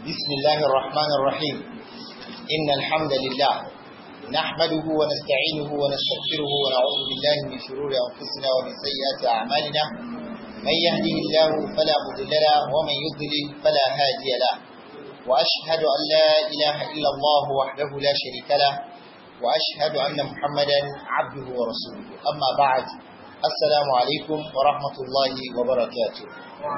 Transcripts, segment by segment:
بسم الله الرحمن الرحيم إن الحمد لله نحمده ونستعينه ونستغفره ونعوذ بالله من شرور أنفسنا ومن سيئات أعمالنا من يهده الله فلا مضل له ومن يضلل فلا هادي له وأشهد أن لا إله إلا الله وحده لا شريك له وأشهد أن محمدا عبده ورسوله أما بعد السلام عليكم ورحمة الله وبركاته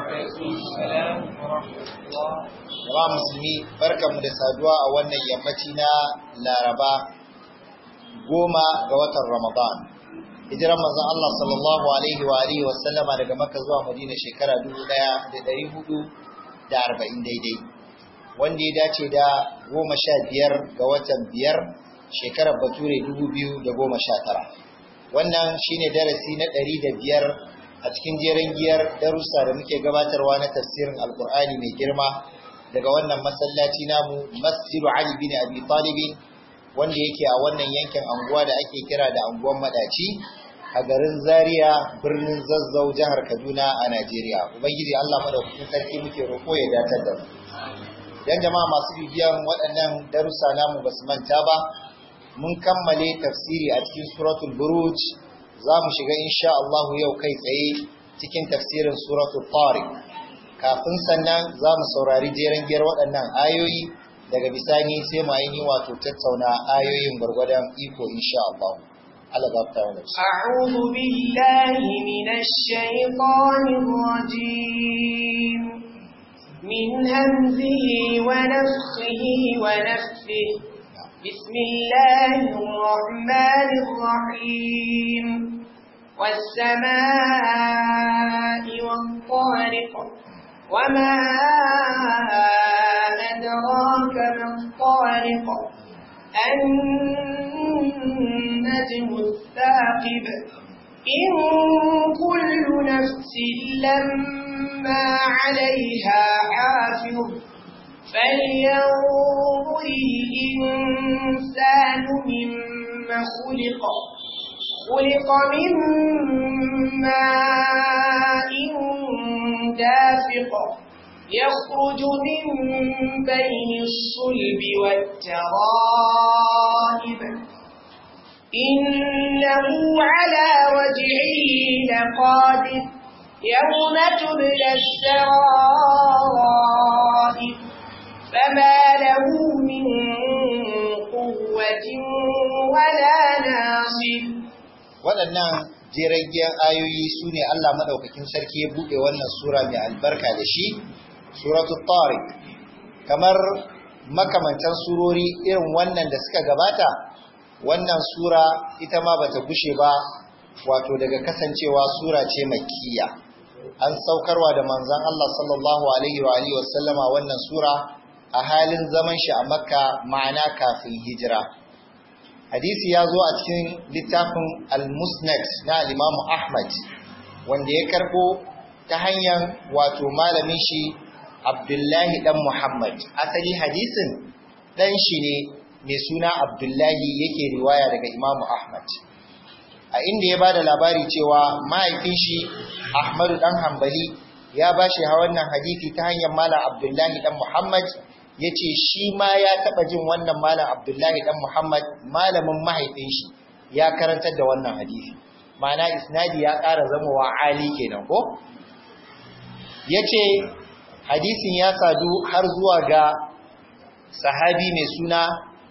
Jama'a musulmi barkanmu da saduwa a wannan yammaci na Laraba goma ga watan Ramadan. Hijiran manzon Allah sallallahu alaihi wa alihi wa sallama daga Makka zuwa Madina shekara 1440 daidai. Wanda ya dace da goma sha biyar ga watan biyar shekarar Bature 2019. Wannan shine darasi na ɗari da biyar a cikin jerin giyar darussa da muke gabatarwa na tafsirin Alƙur'ani mai girma daga wannan masallaci namu Masjidu Ali bin Abi Talib wanda yake a wannan yankin anguwa da ake kira da anguwan Madaci a garin Zaria birnin Zazzau jihar Kaduna a Najeriya. Ubangiji Allah madaukakin sarki muke roƙo ya datar da mu. Dan jama'a masu bibiyan waɗannan darussa namu basu manta ba mun kammale tafsiri a cikin suratul buruj za mu shiga insha Allah yau kai tsaye cikin tafsirin suratul tariq kafin sannan za mu saurari jeren giyar waɗannan ayoyi daga bisani sai mu ainihin wato tattauna ayoyin gwargwadon iko insha Allah Allah ba ta wani أعوذ بالله من الشيطان الرجيم من همزه ونفخه ونفثه بسم الله الرحمن الرحيم والسماء والطارق وما أدراك ما الطارق النجم الثاقب إن كل نفس لما عليها حافظ فلينظر الإنسان مما خلق خلق من ماء دافق يخرج من بين الصلب والترائب إنه على وجهه لقادر يوم تبلى السرائر فما له من قوة ولا ناصر waɗannan jiragen ayoyi su ne Allah maɗaukakin sarki ya buɗe wannan sura mai albarka da shi suratul tariq kamar makamantan surori irin wannan da suka gabata wannan sura ita ma bata gushe ba wato daga kasancewa sura ce makkiya an saukarwa da manzon Allah sallallahu alaihi wa alihi wasallama wannan sura a halin zaman shi a makka ma'ana kafin hijira hadisi ya zo a cikin littafin al-musnad na al-imam ahmad wanda ya karbo ta hanyar wato malamin shi abdullahi dan muhammad asali hadisin dan shi ne mai suna abdullahi yake riwaya daga imam ahmad a inda ya bada labari cewa mahaifin shi ahmadu dan hambali ya bashi wannan hadisi ta hanyar malam abdullahi dan muhammad ya ce shi ma ya taɓa jin wannan malam abdullahi ɗan muhammad malamin mahaifin shi ya karantar da wannan hadisi ma'ana isnadi ya ƙara zama wa ali kenan ko ya ce hadisin ya sadu har zuwa ga sahabi mai suna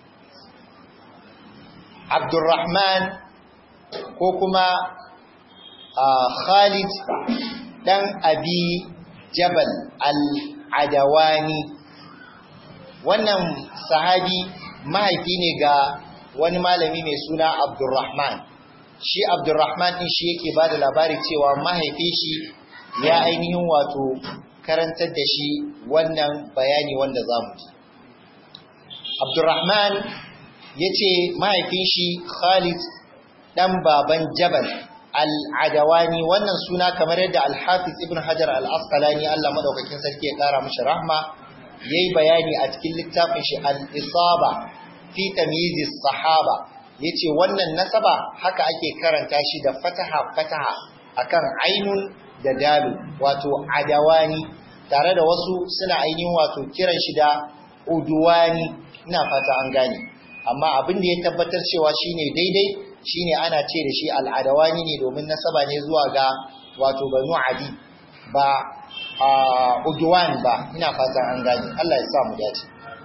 abdurrahman ko kuma khalid ɗan abi jabal al-adawani wannan sahabi mahaifi ne ga wani malami mai suna Abdurrahman shi Abdurrahman din shi yake ba da labari cewa mahaifi shi ya ainihin wato karantar da shi wannan bayani wanda za mu ji Abdurrahman ya ce mahaifin shi Khalid ɗan baban Jabal al-Adawani wannan suna kamar yadda Al-Hafiz Ibn Hajar al-Asqalani Allah madaukakin sarki ya kara mishi rahma yayi bayani a cikin littafin shi al-Isaba fi tamyiz sahaba yace wannan nasaba haka ake karanta shi da fataha fataha akan ainun da dalu wato adawani tare da wasu suna ainihin wato kiran shi da uduwani ina fata an gane amma abin da ya tabbatar cewa shine daidai shine ana ce da shi al'adawani ne domin nasaba ne zuwa ga wato banu adi ba uduwan ba ina fata an gane Allah ya sa mu dace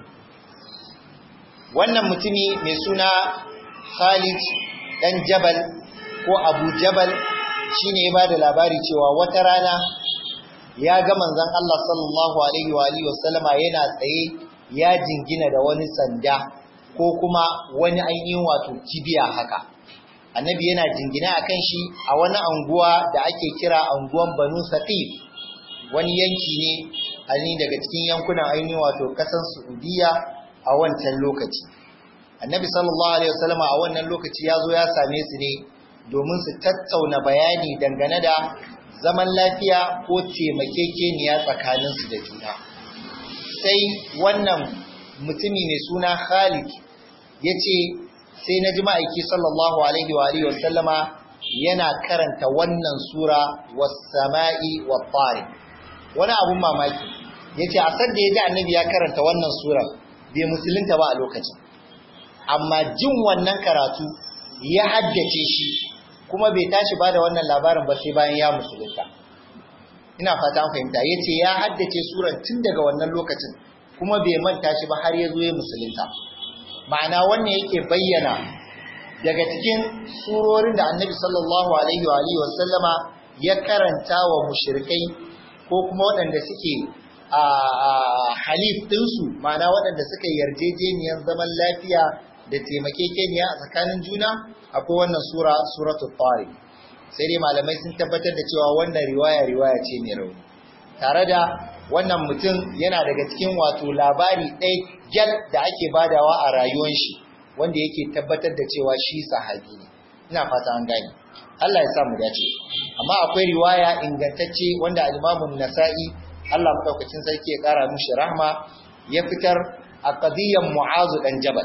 wannan mutumi mai suna Khalid dan Jabal ko Abu Jabal shine ya bada labari cewa wata rana ya ga manzon Allah sallallahu alaihi wa alihi wasallama yana tsaye ya jingina da wani sanda ko kuma wani ainihin wato kibiya haka annabi yana jingina akan shi a wani anguwa da ake kira anguwan Banu Saqif wani yanki ne ainihin daga cikin yankunan ainihin wato kasan Saudiya a wancan lokaci annabi sallallahu alaihi wasallama a wannan lokaci ya zo ya same su ne domin su tattauna bayani dangane da zaman lafiya ko taimakekeniya tsakaninsu da juna sai wannan mutumi mai suna Khalid ya ce sai na ji ma'aiki sallallahu alaihi wa alihi wasallama yana karanta wannan sura was-sama'i wat-tariq wani abun mamaki yace a san da ya ji annabi ya karanta wannan sura bai musulunta ba a lokacin amma jin wannan karatu ya haddace shi kuma bai tashi ba da wannan labarin ba sai bayan ya musulunta ina fata an fahimta yace ya haddace suran tun daga wannan lokacin kuma bai manta shi ba har ya zo ya musulunta ma'ana wannan yake bayyana daga cikin surorin da annabi sallallahu alaihi wa alihi wasallama ya karanta wa mushrikai ko kuma waɗanda suke a halif ɗinsu ma'ana waɗanda suka yarjejeniyar zaman lafiya da taimakekeniya a tsakanin juna akwai wannan sura suratul tariq sai dai malamai sun tabbatar da cewa wannan riwaya riwaya ce mai rauni tare da wannan mutum yana daga cikin wato labari ɗaya gyal da ake badawa a rayuwar shi wanda yake tabbatar da cewa shi sahabi ne ina fata an gane Allah ya sa mu dace amma akwai riwaya ingantacce wanda al-Imam nasai Allah madaukakin sarki ya kara mishi rahma ya fitar a qadiyyar Mu'azu dan Jabal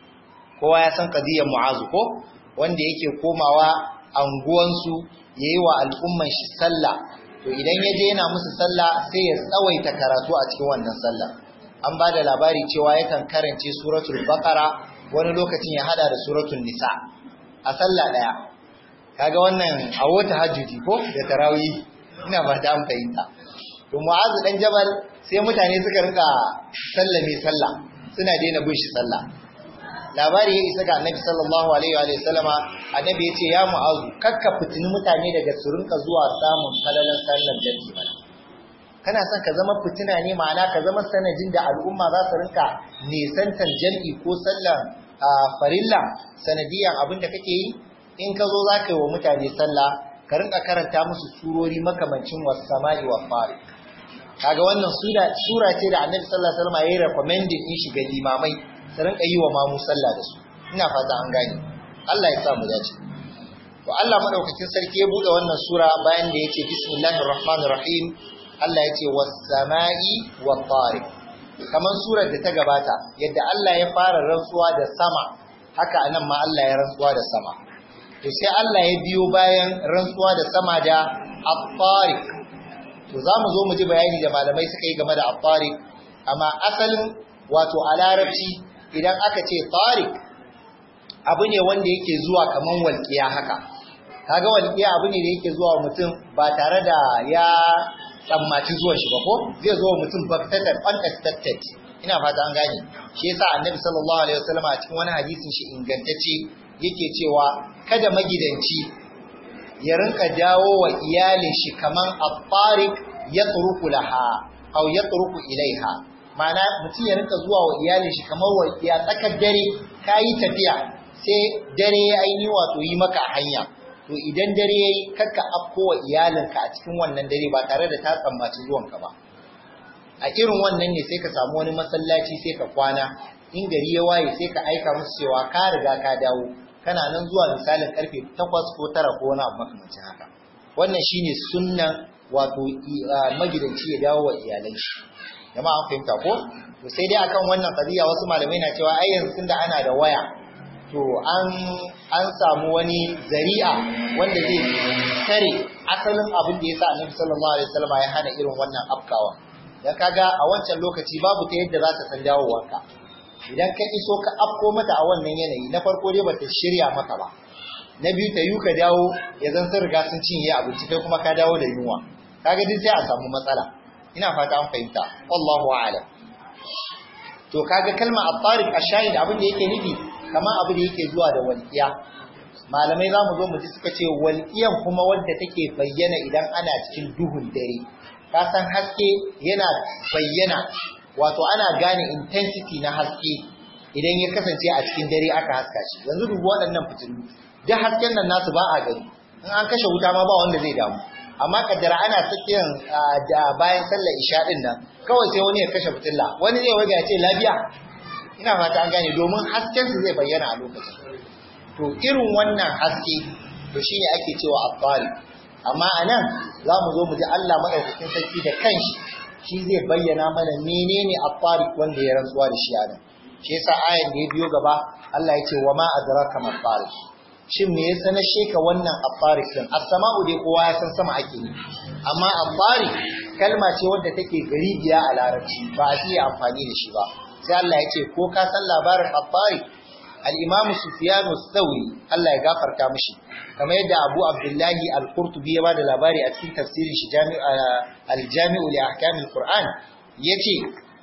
kowa ya san qadiyyar Mu'azu ko wanda yake komawa anguwansu yayi wa al'umman shi sallah to idan ya je yana musu sallah sai ya tsawaita karatu a cikin wannan sallah an ba da labari cewa yakan karance suratul baqara wani lokacin ya hada da suratul nisa a sallah daya kaga wannan a wata hajjuji ko da tarawih ina ba ta fahimta to mu'azu dan jabal sai mutane suka rinka sallame sallah suna daina bin shi sallah labari ya isa ga annabi sallallahu alaihi wa sallama annabi ya ce ya mu'azu kakka fitini mutane daga su rinka zuwa samun falalan sallar jami'i bana kana son ka zama fitina ne ma'ana ka zama sanadin da al'umma za su rinka nisantar jami'i ko sallar farilla sanadiyan abin da kake yi in ka zo za ka yi wa mutane sallah ka rinka karanta musu surori makamancin wasu sama'i wa fari kaga wannan sura ce da annabi sallallahu alaihi wasallam ya yi recommended din shi ga limamai su rinka yi wa mamu sallah da su ina fata an gane Allah ya sa mu dace to Allah madaukakin sarki ya bude wannan sura bayan da yake bismillahir rahmanir rahim Allah ya ce was sama'i wat tariq kaman surar da ta gabata yadda Allah ya fara rantsuwa da sama haka anan ma Allah ya rantsuwa da sama to sai Allah ya biyo bayan rantsuwa da sama da at-tariq to zamu zo mu ji bayani da malamai suka yi game da at-tariq amma asalin wato a larabci idan aka ce tariq abu ne wanda yake zuwa kaman walƙiya haka kaga walƙiya abu ne da yake zuwa mutum ba tare da ya tsammaci zuwan shi ba ko zai zo mutum baktatan unexpected ina fata an gane shi yasa annabi sallallahu alaihi wasallam a cikin wani hadisin shi ingantacce yake cewa kada magidanci ya rinka dawo wa iyalin shi kaman at-tariq yatruku laha aw yatruku ilaiha ma'ana mutum ya rinka zuwa wa iyalin shi kamar wa ya tsakar dare kayi tafiya sai dare ya aini wato yi maka hanya to idan dare yayi kakka afko wa iyalinka a cikin wannan dare ba tare da ta tsammaci zuwanka ba a irin wannan ne sai ka samu wani masallaci sai ka kwana in gari ya waye sai ka aika musu cewa ka riga ka dawo kana nan zuwa misalin karfe 8 ko 9 ko wani abu makamancin haka wannan shine sunnan wato magidanci ya dawo wa iyalan shi jama'a an fahimta ko to sai dai akan wannan qadiya wasu malamai na cewa ai yanzu tunda ana da waya to an an samu wani zari'a wanda zai tare asalin abin da yasa Annabi sallallahu alaihi wasallam ya hana irin wannan afkawa dan kaga a wancan lokaci babu ta yadda za ta san dawowarka idan ka iso ka afko mata a wannan yanayi na farko dai bata shirya maka ba na biyu ta yi ka dawo ya zan sun riga sun cinye abinci kai kuma ka dawo da yunwa kaga duk sai a samu matsala ina fata an fahimta wallahu a'lam to kaga kalma at-tariq ash-shahid abin da yake nufi kamar abu da yake zuwa da walqiya malamai za mu zo mu ji suka ce walqiyan kuma wadda take bayyana idan ana cikin duhun dare ka san haske yana bayyana wato ana gane intensity na haske idan ya kasance a cikin dare aka haska shi yanzu dubu waɗannan fitilu duk hasken nan nasu ba a gani in an kashe wuta ma ba wanda zai damu amma kaddara ana tsakiyar bayan sallar isha din nan kawai sai wani ya kashe fitilla wani zai waga ya ce lafiya ina fata an gane domin hasken su zai bayyana a lokacin to irin wannan haske to shine ake cewa abbari amma anan za mu zo mu ji Allah madaukakin sarki da kanshi shi zai bayyana mana menene abbari wanda ya rantsuwa da shi a nan shi yasa ayan da ya biyo gaba Allah ya ce wa ma adraka ma shin me ya sanar sheka wannan afarik din as-sama'u dai kowa ya san sama ake yi amma afarik kalma ce wadda take garibiya a larabci ba a iya amfani da shi ba sai Allah ya ce ko ka san labarin afarik al-imam sufyan thawri Allah ya gafarta mishi kamar yadda Abu Abdullahi al-Qurtubi ya bada labari a cikin tafsirin shi al-Jami'u li ahkam al-Qur'an yace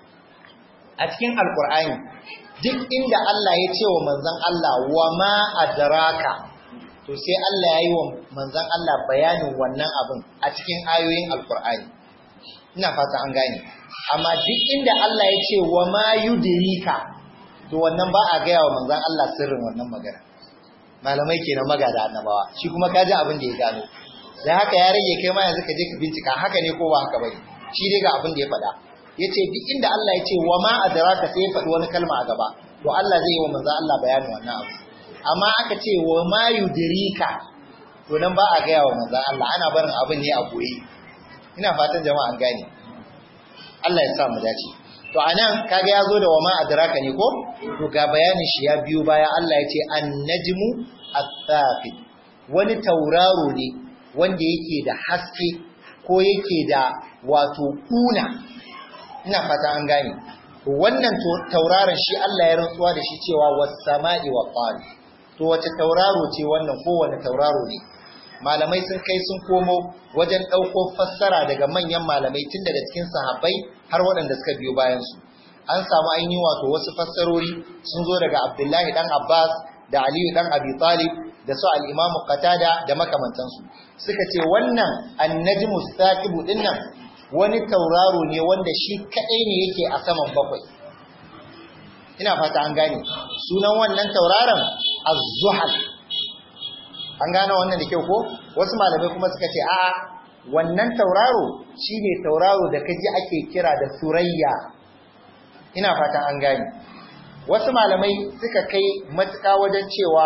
a cikin al-Qur'ani duk inda Allah ya ce wa manzan Allah wa ma adraka to sai Allah ya yi wa manzan Allah bayanin wannan abin a cikin ayoyin alkur'ani ina fata an gane amma duk inda Allah ya ce wa ma yudrika to wannan ba a gaya wa manzan Allah sirrin wannan magana malamai kenan magada annabawa shi kuma kaji abin da ya gano da haka ya rage kai ma yanzu ka je ka bincika haka ne ko ba haka bane shi dai ga abin da ya faɗa yace duk inda Allah ya ce wa ma adraka sai ya faɗi wani kalma a gaba to Allah zai yi wa manzo Allah bayanin wannan abu amma aka ce wa ma yudrika to nan ba a gaya wa manzo Allah ana barin abin ne a boye ina fatan jama'a an gane Allah ya sa mu dace to anan kaga ya zo da wa ma adraka ne ko to ga bayanin shi ya biyo baya Allah ya ce an-najmu at-thaqib wani tauraro ne wanda yake da haske ko yake da wato kuna ina fata an gane wannan tauraron shi Allah ya rantsuwa da shi cewa was-sama'i wa qari to wace tauraro ce wannan ko wani tauraro ne malamai sun kai sun komo wajen ɗauko fassara daga manyan malamai tun daga cikin sahabbai har waɗanda suka biyo bayan su an samu ainihin wato wasu fassarori sun zo daga Abdullahi dan Abbas da Aliyu dan Abi Talib da su al-Imam Qatada da makamantansu suka ce wannan an-najmu saqibu dinnan wani tauraro ne wanda shi kadai ne yake a saman bakwai ina fata an gane sunan wannan tauraron az-zuhal an gane wannan da kyau ko wasu malamai kuma suka ce a'a wannan tauraro shine tauraro da kaji ake kira da surayya ina fatan an gane wasu malamai suka kai matuka wajen cewa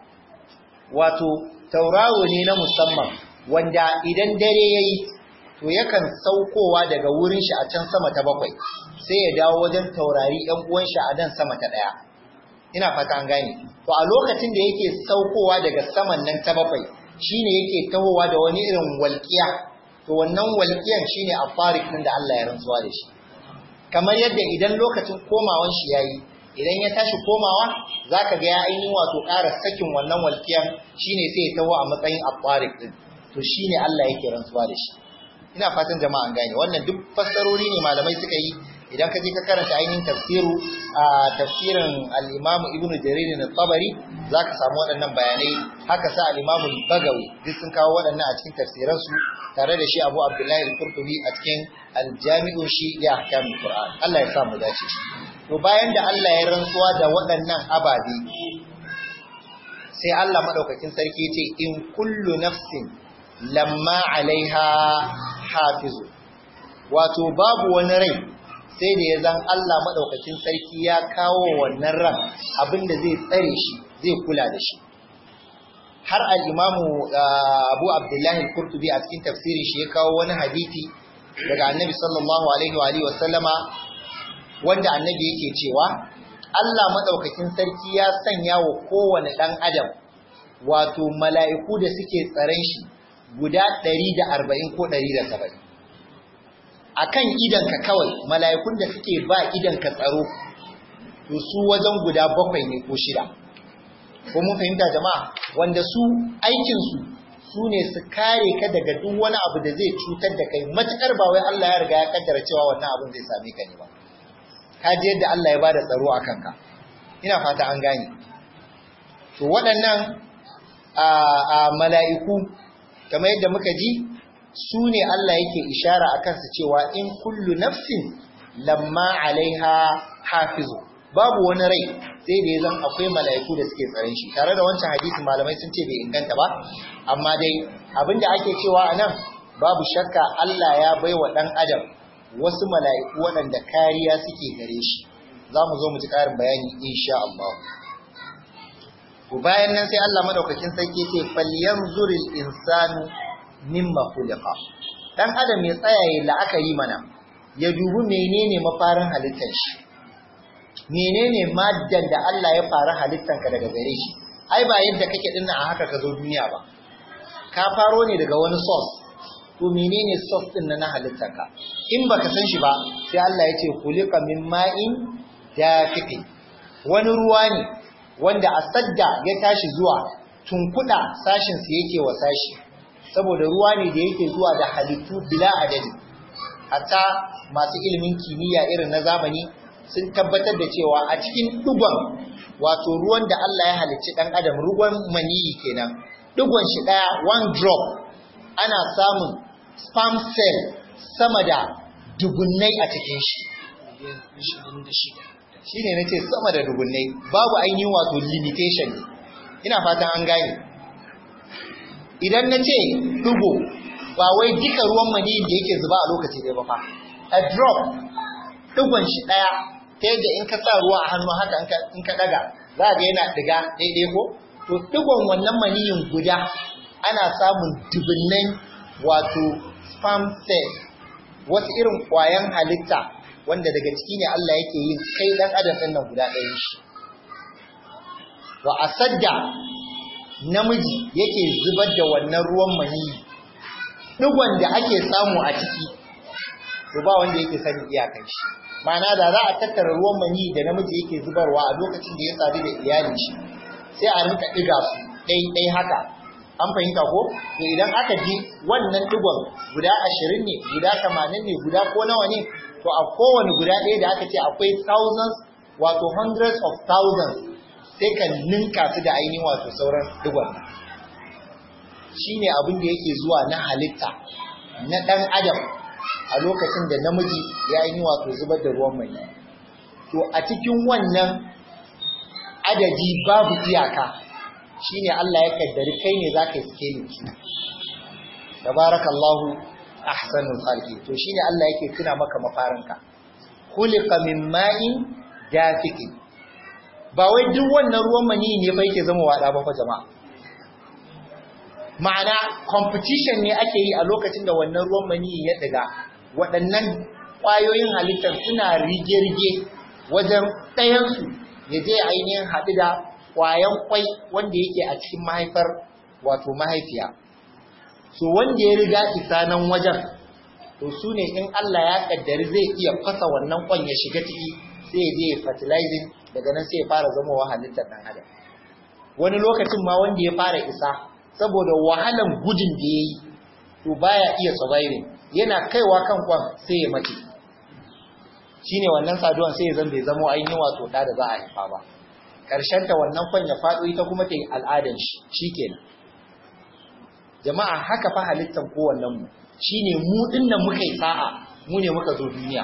wato tauraro ne na musamman wanda idan dare yayi to yakan saukowa daga wurin shi a can sama ta bakwai sai ya dawo wajen taurari ɗan uwan shi a nan sama ta ɗaya ina fata an gane to a lokacin da yake saukowa daga saman nan ta bakwai shine yake tahowa da wani irin walƙiya to wannan walƙiyan shine afarik din da Allah ya rantsuwa da shi kamar yadda idan lokacin komawan shi yayi idan ya tashi komawa zaka ga ya ainihin wato ƙara sakin wannan walƙiyan shine sai ya taho a matsayin afarik din to shine Allah yake rantsuwa da shi ina fatan jama'a an gane wannan duk fassarori ne malamai suka yi idan ka je ka karanta ainihin tafsiru a tafsirin al-Imam Ibn Jarir al-Tabari zaka samu waɗannan bayanai haka sa al-Imam al-Bagawi duk sun kawo waɗannan a cikin tafsiran su tare da shi Abu Abdullah al-Qurtubi a cikin al-Jami'u shi li ahkam al-Qur'an Allah ya sa mu dace to bayan da Allah ya rantsuwa da waɗannan ababe sai Allah madaukakin sarki ya ce in kullu nafsin lamma alaiha hafizu wato babu wani rai sai da ya zan Allah maɗaukakin sarki ya kawo wannan ran abinda zai tsare shi zai kula da shi har al'imamu abu abdullahi kurtubi a cikin tafsirin shi ya kawo wani hadithi daga annabi sallallahu alaihi wa sallama wanda annabi yake cewa Allah maɗaukakin sarki ya sanya wa kowane ɗan adam wato mala'iku da suke tsaren shi guda ɗari da arba'in ko ɗari da saba'in akan idanka kawai mala'ikun da suke ba idanka tsaro to su wajen guda bakwai ne ko shida ko mun fahimta jama'a wanda su aikinsu su ne su kare ka daga duk wani abu da zai cutar da kai matukar ba wai Allah ya riga ya kaddara cewa wannan abin zai same ka ne ba ka ji yadda Allah ya bada tsaro a kanka ina fata an gane to waɗannan a mala'iku kamar yadda muka ji su ne Allah yake ishara a kansu cewa in kullu nafsin lamma alaiha hafizu babu wani rai sai da ya zan akwai mala'iku da suke tsaron shi tare da wancan hadisi malamai sun ce bai inganta ba amma dai abinda ake cewa a nan babu shakka Allah ya bai wa ɗan adam wasu mala'iku waɗanda kariya suke gare shi za mu zo mu ji ƙarin bayani insha Allah to bayan nan sai Allah madaukakin sarki ce falyanzuril insanu mimma khuliqa dan adam ya tsaya ya la'akari mana ya dubi menene mafarin halittar shi menene maddan da Allah ya fara halittanka daga gare shi ai ba yadda kake dinna a haka ka zo duniya ba ka faro ne daga wani source to menene source din na halittanka in baka san shi ba sai Allah ya ce khuliqa min ma'in dafiqi wani ruwa ne wanda a sadda ya tashi zuwa tunkuda sashin su yake wa sashi saboda ruwa ne da yake zuwa da halittu bila adadi hatta masu ilimin kimiyya irin na zamani sun tabbatar da cewa a cikin dugon wato ruwan da Allah ya halicci dan adam ruwan maniyi kenan dugon shi daya one drop ana samun sperm cell sama da dugunnai a cikin shi shi ne na ce sama da dubunnai babu ainihin wato limitation ina fatan an gane idan na ce dugo ba wai duka ruwan maniyin da yake zuba a lokaci ɗaya ba fa a drop dugon shi ɗaya ta yadda in ka sa ruwa a hannu haka in ka ɗaga za ga yana ɗiga daidai ko to dugon wannan maniyin guda ana samun dubunnai wato sperm cell wasu irin ƙwayan halitta wanda daga ciki ne Allah yake yin kai dan adam ɗin nan guda ɗayan shi wa asadda namiji yake zubar da wannan ruwan maniyi digon da ake samu a ciki to ba wanda yake sani iyakan shi ma'ana da za a tattara ruwan maniyi da namiji yake zubarwa a lokacin da ya sadu da iyalin shi sai a rinka ɗiga su ɗai ɗai haka an fahimta ko to idan aka ji wannan digon guda ashirin ne guda tamanin ne guda ko nawa ne to a kowane guda ɗaya da aka ce akwai thousands wato hundreds of thousands sai ka ninka su da ainihin wato sauran digon shi ne abin da yake zuwa na halitta na ɗan adam a lokacin da namiji ya yi wato zubar da ruwan mai to a cikin wannan adadi babu iyaka shine Allah ya kaddari kai ne za ka yi scaling su tabarakallahu ahsanul khalqi to shine Allah yake tuna maka mafarinka khuliqa min ma'in dafiqi ba wai duk wannan ruwan mani ne fa yake zama wada ba fa jama'a ma'ana competition ne ake yi a lokacin da wannan ruwan mani ya diga waɗannan ƙwayoyin halittar suna rige-rige wajen ɗayansu ya je ainihin haɗu da ƙwayan ƙwai wanda yake a cikin mahaifar wato mahaifiya so wanda ya riga isa nan wajen to su ne in Allah ya kaddari zai iya fasa wannan kwan ya shiga ciki sai ya je ya fertilizing daga nan sai ya fara zama wa halittar ɗan adam wani lokacin ma wanda ya fara isa saboda wahalan gudun da ya yi to baya iya surviving yana kaiwa kan kwan sai ya mace shine wannan saduwan sai ya zan bai zama ainihin wato da da za a haifa ba karshen ta wannan kwan ya faɗo ita kuma ta yi al'adan shi shikenan jama'a haka fa halittar kowannen mu shine mu dinnan muka yi sa'a mu ne muka zo duniya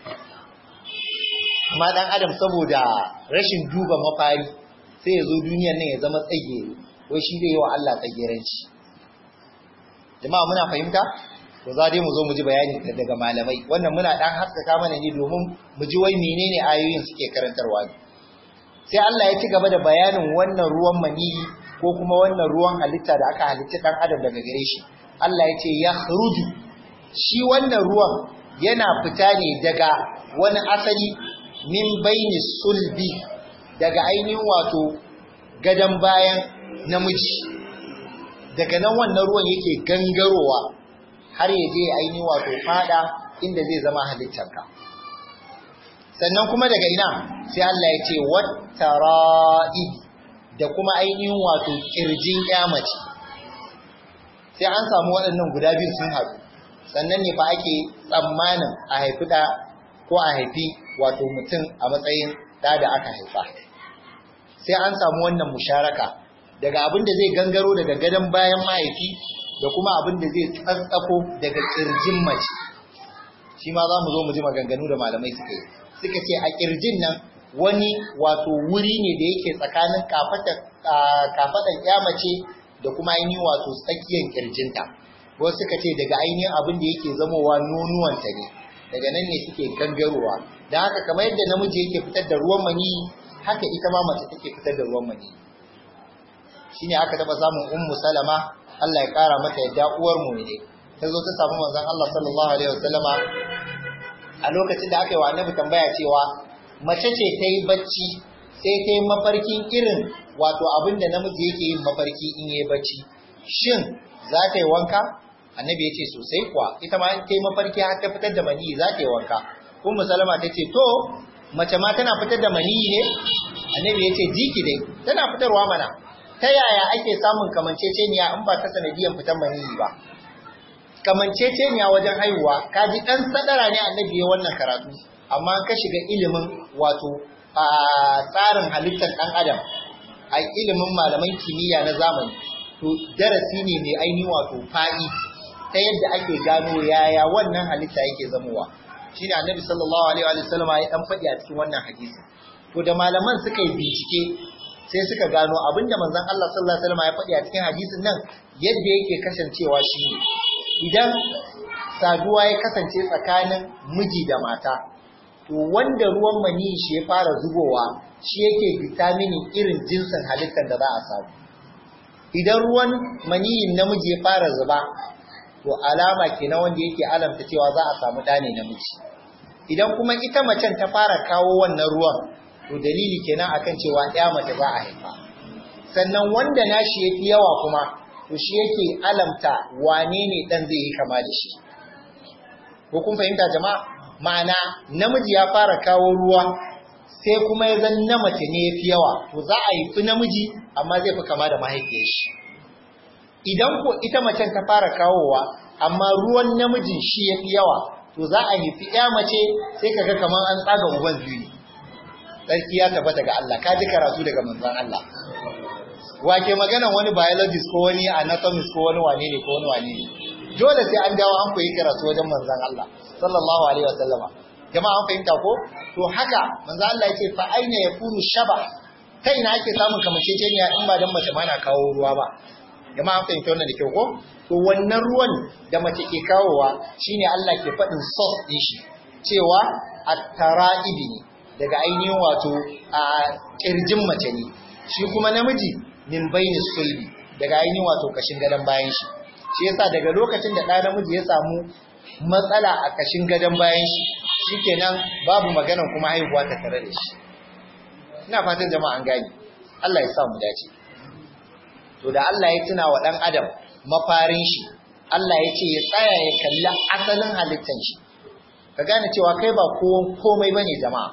amma dan adam saboda rashin duba mafari sai ya zo duniyan nan ya zama tsagere wai shi zai yi wa Allah tsageranci jama'a muna fahimta to za dai mu zo mu ji bayani daga malamai wannan muna dan haskaka mana ne domin mu ji wai menene ayoyin suke karantarwa ne sai Allah ya ci gaba da bayanin wannan ruwan maniyi ko kuma wannan ruwan halitta da aka halitta dan adam daga gare shi Allah ya ce ya khruju shi wannan ruwan yana fita ne daga wani asali min baini sulbi daga ainihin wato gadan bayan namiji daga nan wannan ruwan yake gangarowa har ya je ainihin wato fada inda zai zama halittarka sannan kuma daga ina sai Allah ya ce wattara'i da kuma ainihin wato kirjin mace sai an samu waɗannan guda biyu sun haɗu sannan ne fa ake tsammanin a haifi ɗa ko a haifi wato mutum a matsayin ɗa da aka haifa sai an samu wannan musharaka daga abin da zai gangaro daga gadon bayan mahaifi da kuma abin da zai tsatsako daga kirjin mace shi ma za mu zo mu ji maganganu da malamai suka yi suka ce a kirjin nan wani wato wuri ne da yake tsakanin kafaɗan ya mace da kuma ainihin wato tsakiyar kirjinta wasu suka ce daga ainihin abin da yake zamowa nonuwanta ne daga nan ne suke gangarowa don haka kamar yadda namiji yake fitar da ruwan mani haka ita ma mace take fitar da ruwan mani shine aka taba samun ummu salama Allah ya kara mata yadda uwar mu ne ta zo ta samu manzon Allah sallallahu alaihi wasallama a lokacin da aka yi wa annabi tambaya cewa mace ce ta yi bacci sai ta yi mafarkin irin wato abin da namiji yake yin mafarki in yi bacci shin za ta yi wanka annabi ya ce sosai kuwa ita ma ta yi mafarki har ta fitar da maniyi za ta yi wanka ummu salama ta ce to mace ma tana fitar da maniyi ne annabi ya ce jiki dai tana fitarwa mana ta yaya ake samun kamanceceniya in ba ta sanadiyan fitan maniyi ba kamanceceniya wajen haihuwa ka ji ɗan sadara ne annabi ya wannan karatu amma ka shiga ilimin wato a tsarin halittar ɗan adam a ilimin malaman kimiyya na zamani to darasi ne mai ainihin wato fa'i ta yadda ake gano yaya wannan halitta yake zamowa shine annabi sallallahu alaihi wa sallam ya dan faɗi a cikin wannan hadisi to da malaman suka yi bincike sai suka gano abinda manzon Allah sallallahu alaihi wa sallam ya faɗi a cikin hadisin nan yadda yake kasancewa shine idan saduwa ya kasance tsakanin miji da mata to wanda ruwan mani shi ya fara zubowa shi yake determining irin jinsin halittar da za a samu idan ruwan maniyin namiji ya fara zuba to alama kenan wanda yake alamta cewa za a samu ɗa ne namiji idan kuma ita macen ta fara kawo wannan ruwan to dalili kenan akan cewa ɗaya mace za a haifa sannan wanda nashi ya fi yawa kuma to shi yake alamta wane ne ɗan zai yi kama da shi ko kun fahimta jama'a ma'ana namiji ya fara kawo ruwa sai kuma ya zan na mace ne ya fi yawa to za a yi fi namiji amma zai fi kama da mahaifiyar shi idan ko ita macen ta fara kawowa amma ruwan namijin shi ya fi yawa to za a yi fi ya mace sai kaga kamar an tsaga uban biyu ne tsarki ya tabbata ga Allah ka ji karatu daga manzon Allah wake maganan wani biologist ko wani anatomist ko wani wane ne ko wani wane ne dole sai an dawo an koyi karatu wajen manzon Allah sallallahu alaihi wasallama jama'a an fahimta ko to haka manzon Allah yace fa aina yakunu shaba ta ina ake samun kamanceceniya in ba dan mace ma na kawo ruwa ba jama'a an fahimta wannan da kyau ko to wannan ruwan da mace ke kawowa shine Allah ke faɗin source din shi cewa at-tara'ibi ne daga ainihin wato a kirjin mace ne shi kuma namiji min baini sulbi daga ainihin wato kashin gadon bayan shi shi yasa daga lokacin da ɗa namiji ya samu matsala a kashin gadon bayan shi shikenan babu magana kuma haihuwa ta tare da shi ina fatan jama'a an gani Allah ya sa mu dace to da Allah ya tuna wa ɗan adam mafarin shi Allah ya ce ya tsaya ya kalli asalin halittan shi ka gane cewa kai ba komai bane jama'a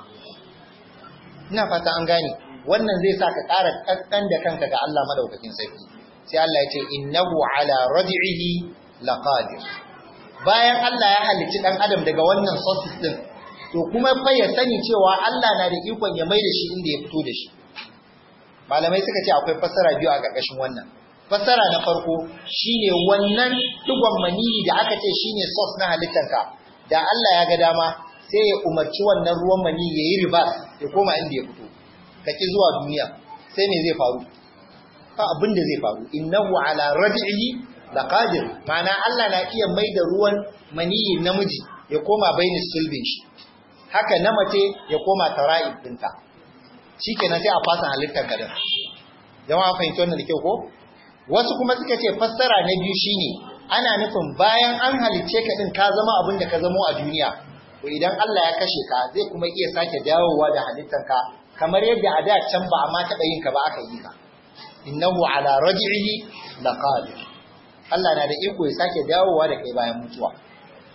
ina fata an gane wannan zai sa ka ƙara ƙanƙan da kanka ga Allah madaukakin sarki sai Allah ya ce innahu ala raj'ihi laqadir bayan Allah ya halicci dan adam daga wannan sources din to kuma fa ya sani cewa Allah na da ikon ya maida shi inda ya fito da shi malamai suka ce akwai fassara biyu a ƙarƙashin wannan fassara na farko shine wannan digon maniyi da aka ce shine source na halittarka da Allah ya ga dama sai ya umarci wannan ruwan mani ya yi riba ya koma inda ya fito kake zuwa duniya sai me zai faru fa abin da zai faru innahu ala raj'ihi laqadir ma'ana Allah na iya mai da ruwan maniyin namiji ya koma baini sulbin shi haka na mace ya koma tara'ib dinta shikenan sai a fasa halittar ka da jama'a fahimci wannan da kyau ko wasu kuma suka ce fassara na biyu shine ana nufin bayan an halicce ka din ka zama abin da ka zamo a duniya to idan Allah ya kashe ka zai kuma iya sake dawowa da halittar ka kamar yadda a da can ba a ma taɓa yin ka ba aka yi ka innahu ala raj'ihi laqadir Allah na da iko ya sake dawowa da kai bayan mutuwa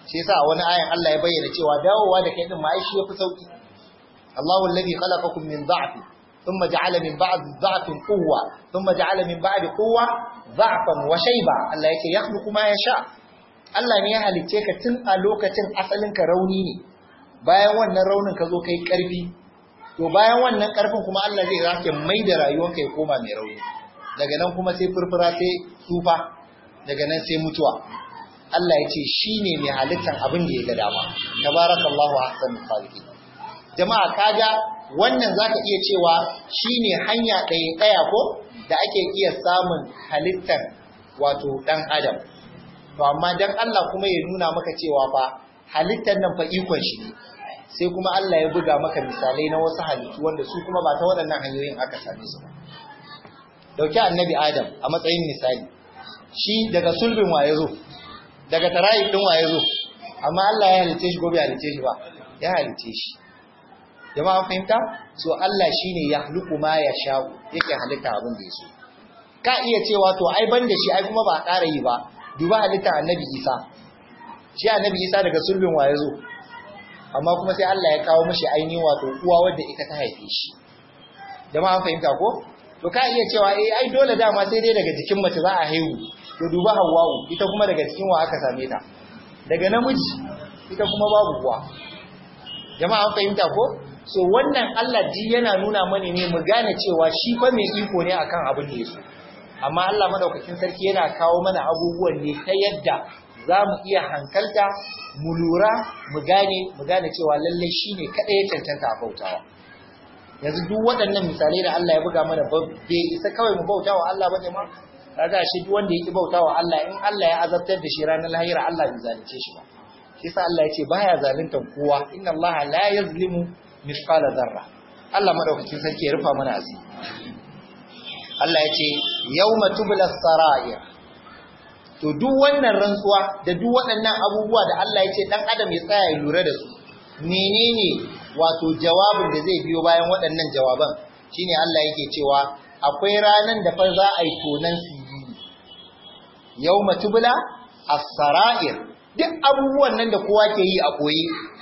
shi yasa a wani ayan Allah ya bayyana cewa dawowa da kai din ma ai shi yafi sauki Allahu alladhi khalaqakum min dha'fin thumma ja'ala min ba'di dha'fin quwwa thumma ja'ala min ba'di quwwa dha'fan wa shayba Allah yake yakhluqu ma yasha Allah ne ya halicce ka tun a lokacin asalin ka rauni ne bayan wannan raunin ka zo kai karfi to bayan wannan karfin kuma Allah zai zake mai da rayuwarka ya koma mai rauni daga nan kuma sai furfura sai tsufa daga nan sai mutuwa Allah ya ce shi ne mai halittar abin da ya ga dama tabarakallahu ahsanul khaliqin jama'a kaga wannan zaka iya cewa shine hanya ɗaya ɗaya ko da ake iya samun halittar wato dan adam to amma dan Allah kuma ya nuna maka cewa fa halittar nan fa ikon shi ne sai kuma Allah ya buga maka misalai na wasu halittu wanda su kuma ba ta waɗannan hanyoyin aka same su ba dauki annabi adam a matsayin misali shi daga sulbin wa yazo daga tarayi din wa yazo amma Allah ya halice shi gobe halice shi ba ya halice shi jama'a fahimta so Allah shine ya hluku ma ya sha'u yake halitta abin da yaso ka iya cewa to ai ban da shi ai kuma ba a ƙara yi ba duba halitta annabi Isa shi annabi Isa daga sulbin wa yazo amma kuma sai Allah ya kawo mishi ainihin wato uwa wadda ita ta haife shi jama'a fahimta ko to ka iya cewa eh ai dole dama sai dai daga jikin mace za a haihu to duba Hawwa'u ita kuma daga cikin wa aka same ta daga namiji ita kuma babu kuwa jama'a an fahimta ko so wannan Allah ji yana nuna mani ne mu gane cewa shi fa mai iko ne akan abin da yake amma Allah madaukakin sarki yana kawo mana abubuwan ne ta yadda za mu iya hankalta mu lura mu gane mu gane cewa lallai shine kadai ya cancanta a bautawa yanzu duk waɗannan misalai da Allah ya buga mana bai isa kawai mu bauta wa Allah ba jama'a kaga shi duk wanda yake bauta wa Allah in Allah ya azabtar da shi ranar lahira Allah bai zalunce shi ba shi sa Allah ya ce baya zaluntar kowa inna Allah la yazlimu mithqala zarra Allah madaukakin sarki ya rufa mana asiri Allah ya ce yawma tubla sarair to duk wannan rantsuwa da duk waɗannan abubuwa da Allah ya ce dan adam ya tsaya ya lura da su menene wato jawabin da zai biyo bayan waɗannan jawaban shine Allah yake cewa akwai ranan da fa za a yi tonan sirri yawma tubla as-sara'ir duk abubuwan nan da kowa ke yi a koyi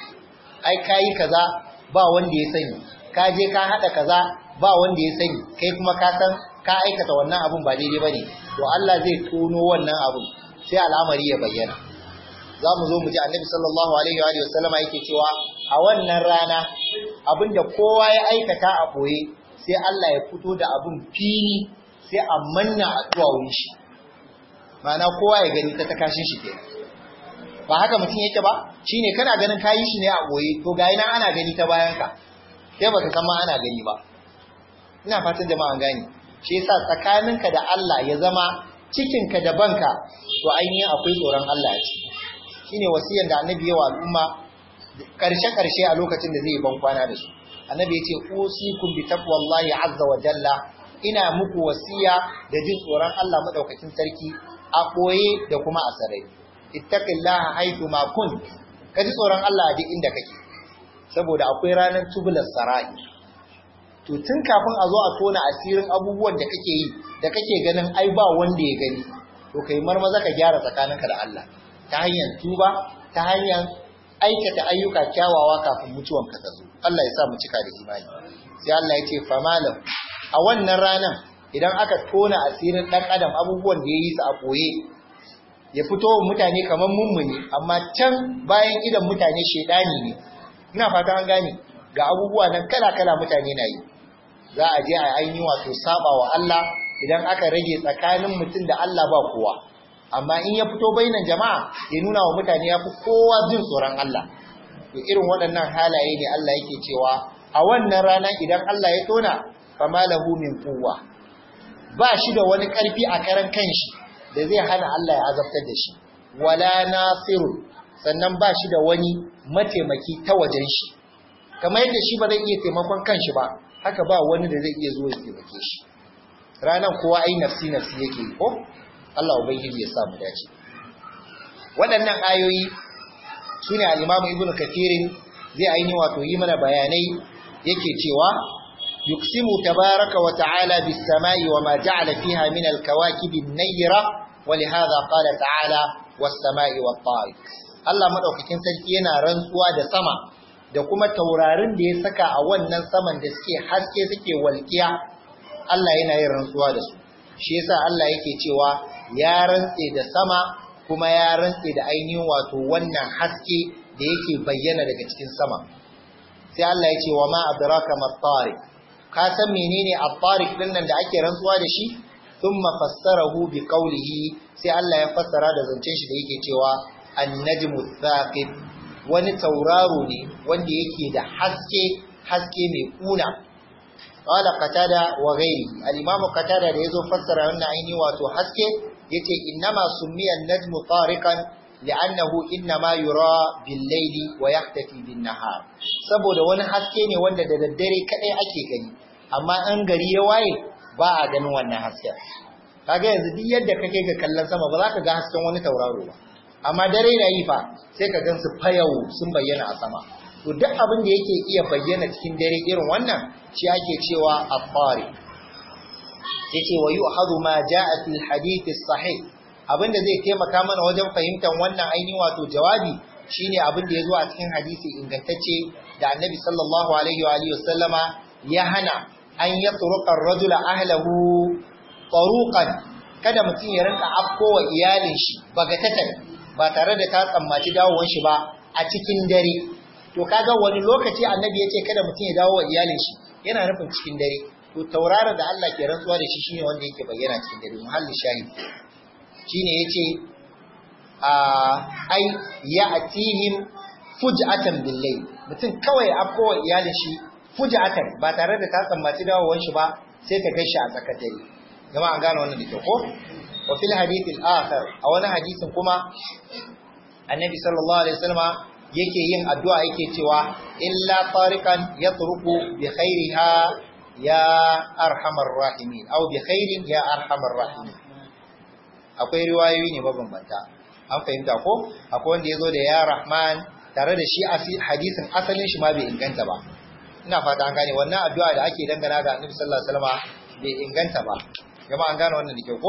ai kai kaza ba wanda ya sani ka je ka hada kaza ba wanda ya sani kai kuma ka san ka aikata wannan abun ba daidai bane to Allah zai tono wannan abun sai al'amari ya bayyana za mu zo mu ji annabi sallallahu alaihi wa sallama yake cewa a wannan rana abinda kowa ya aikata a boye sai Allah ya fito da abin fili sai a manna a duwawun shi ma'ana kowa ya gani ta takashin shi kenan ba haka mutum yake ba shine kana ganin kayi shi ne a boye to ga nan ana gani ta bayan ka sai baka san ma ana gani ba ina fatan jama'a gani shi yasa tsakaninka da Allah ya zama cikinka da banka to ainihin akwai tsoron Allah a ciki shine wasiyar da annabi yawa al'umma karshe karshe a lokacin da zai ban kwana da su annabi yace usikum bi taqwallahi azza wa jalla ina muku wasiya da jin tsoron Allah madaukakin sarki a koye da kuma a sarai ittaqillaha haythu ma kunt kaji tsoron Allah duk inda kake saboda akwai ranar tubulas sarai to tun kafin a zo a tona asirin abubuwan da kake yi da kake ganin ai ba wanda ya gani to kai marmaza ka gyara tsakaninka da Allah ta hanyar tuba ta hanyar aikata ayyuka kyawawa kafin mutuwan ka zo Allah ya sa mu cika da imani sai Allah ya ce famalam a wannan ranan idan aka tona asirin dan adam abubuwan da ya yi su a koye ya fito wa mutane kamar mummuni amma can bayan idan mutane shedani ne ina fata an gane ga abubuwa nan kala-kala mutane na yi za a je a ainihin wato saba wa Allah idan aka rage tsakanin mutum da Allah ba kowa amma in ya fito bainan jama'a ya nuna wa mutane ya fi kowa jin tsoron Allah to irin waɗannan halaye ne Allah yake cewa a wannan rana idan Allah ya tona fama lahu min quwwa ba shi da wani ƙarfi a karan kanshi da zai hana Allah ya azabtar da shi wala nasiru sannan ba shi da wani mataimaki ta wajen shi kamar yadda shi ba zai iya taimakon kanshi ba haka ba wani da zai iya zuwa ya taimake shi ranan kowa ai nafsi nafsi yake ko Allah ubangiji ya sa mu dace waɗannan ayoyi sune al-Imam Ibn Kathir zai aini wato yi mana bayanai yake cewa yuqsimu tabaraka wa ta'ala bis samai wa ma ja'ala fiha min al-kawakib an-nayyira wa li hadha qala ta'ala was samai wat tariq Allah madaukakin sarki yana rantsuwa da sama da kuma taurarin da ya saka a wannan saman da suke haske suke walkiya Allah yana yin rantsuwa da su shi yasa Allah yake cewa ya rantse da sama kuma ya rantse da ainihin wato wannan haske da yake bayyana daga cikin sama sai Allah ya ce wa ma adraka mat-tariq ka san menene at-tariq din nan da ake rantsuwa da shi thumma fassarahu bi qawlihi sai Allah ya fassara da zancen shi da yake cewa an-najmu thaqib wani tauraro ne wanda yake da haske haske mai kuna qala qatada wa ghairi al-imam qatada da yazo fassara wannan aini wato haske yace innama summiya an-najmu tariqan li'annahu innama yura bil-layli wa yahtafi bin-nahar saboda wani haske ne wanda da daddare kadai ake gani amma an gari ya waye ba a ganin wannan hasken kaga yanzu duk yadda kake ga kallon sama ba za ka ga hasken wani tauraro ba amma dare na yi fa sai ka gansu fayau sun bayyana a sama to duk abin da yake iya bayyana cikin dare irin wannan shi ake cewa afari sai ce wa yu'khadhu ma jaa fil hadith sahih abin da zai taimaka mana wajen fahimtar wannan ainihin wato jawabi shine abin da ya zo a cikin hadisi ingantacce da annabi sallallahu alaihi wa alihi wasallama ya hana an yatruqa ar-rajula ahlahu taruqan kada mutum ya rinka afkowa iyalin shi bagatatan ba tare da ta tsammaci dawowar shi ba a cikin dare to kaga wani lokaci annabi ya ce kada mutum ya dawo wa iyalin shi yana nufin cikin dare to taurara da Allah ke rantsuwa da shi shine wanda yake bayyana cikin dare muhalli shahid shine yace a ai ya atihim fuj'atan billayl mutum kawai afkowa iyalin shi fuj'atan ba tare da ta tsammaci dawowar shi ba sai ka gaishe a tsakar dare jama'a an gane wannan da kyau ko wa fil hadith al-akhar a wani hadisin kuma annabi sallallahu alaihi wasallam yake yin addu'a yake cewa illa tariqan yatruku bi khairiha ya arhamar rahimin aw bi khairin ya arhamar rahimin akwai riwayoyi ne mabambanta an fahimta ko akwai wanda yazo da ya rahman tare da shi hadisin asalin shi ma bai inganta ba ina fata an gane wannan addu'a da ake dangana ga annabi sallallahu alaihi wasallam bai inganta ba jama'a an gane wannan da ke ko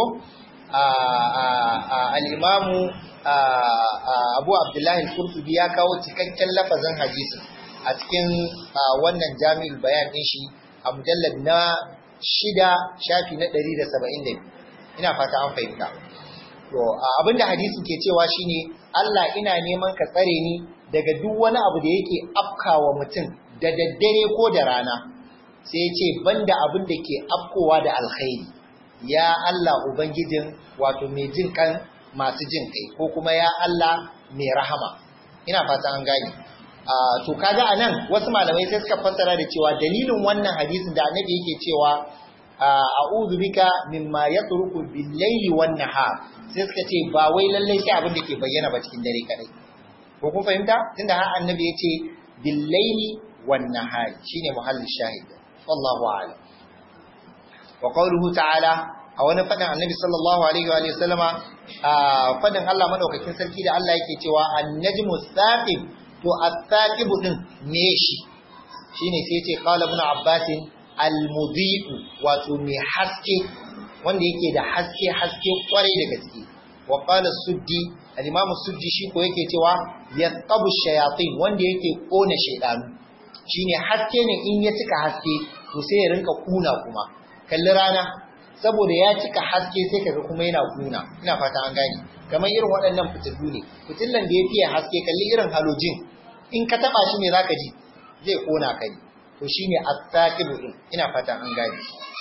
al'imamu abu abdullahi al-kurtubi ya kawo cikakken lafazin hadisin a cikin wannan jami'ul bayan ɗin shi a mujallar na shida shafi na ɗari da saba'in da ina fata an fahimta to abinda hadisin ke cewa shine Allah ina neman ka tsare ni daga duk wani abu da yake afkawa mutum da daddare ko da rana sai ya ce banda abin da ke afkowa da alkhairi ya Allah Ubangijin wato mai jin kan masu jin kai ko kuma ya Allah mai rahama ina fata an gane to kaga anan wasu malamai sai suka fassara da cewa dalilin wannan hadisin da annabi yake cewa a'udhu bika mimma yatruku bil-layli wan-nahar sai suka ce ba wai lallai sai abin da ke bayyana ba cikin dare kadai ko kun fahimta tunda har annabi ya ce bil-layli wan-nahar shine muhallin shahid wallahu a'lam wa qawluhu ta'ala a wani fadin annabi sallallahu alaihi wa sallama a fadin Allah madaukakin sarki da Allah yake cewa an-najmu thaqib to at-thaqib din me shi shine sai yace qala ibn abbas al-mudhi'u wato me haske wanda yake da haske haske kwarai da gaske wa qala suddi al-imam suddi shi ko yake cewa yaqabu shayatin wanda yake kona shaydanu shine haske ne in ya cika haske to sai ya rinka kuna kuma kalli rana saboda ya cika haske sai kaga kuma yana kuna ina fata an gane kamar irin waɗannan fitilu ne fitillan da ya fiye haske kalli irin halojin in ka taba shi ne zaka ji zai kona ka ne to shine as-saqibu din ina fata an gane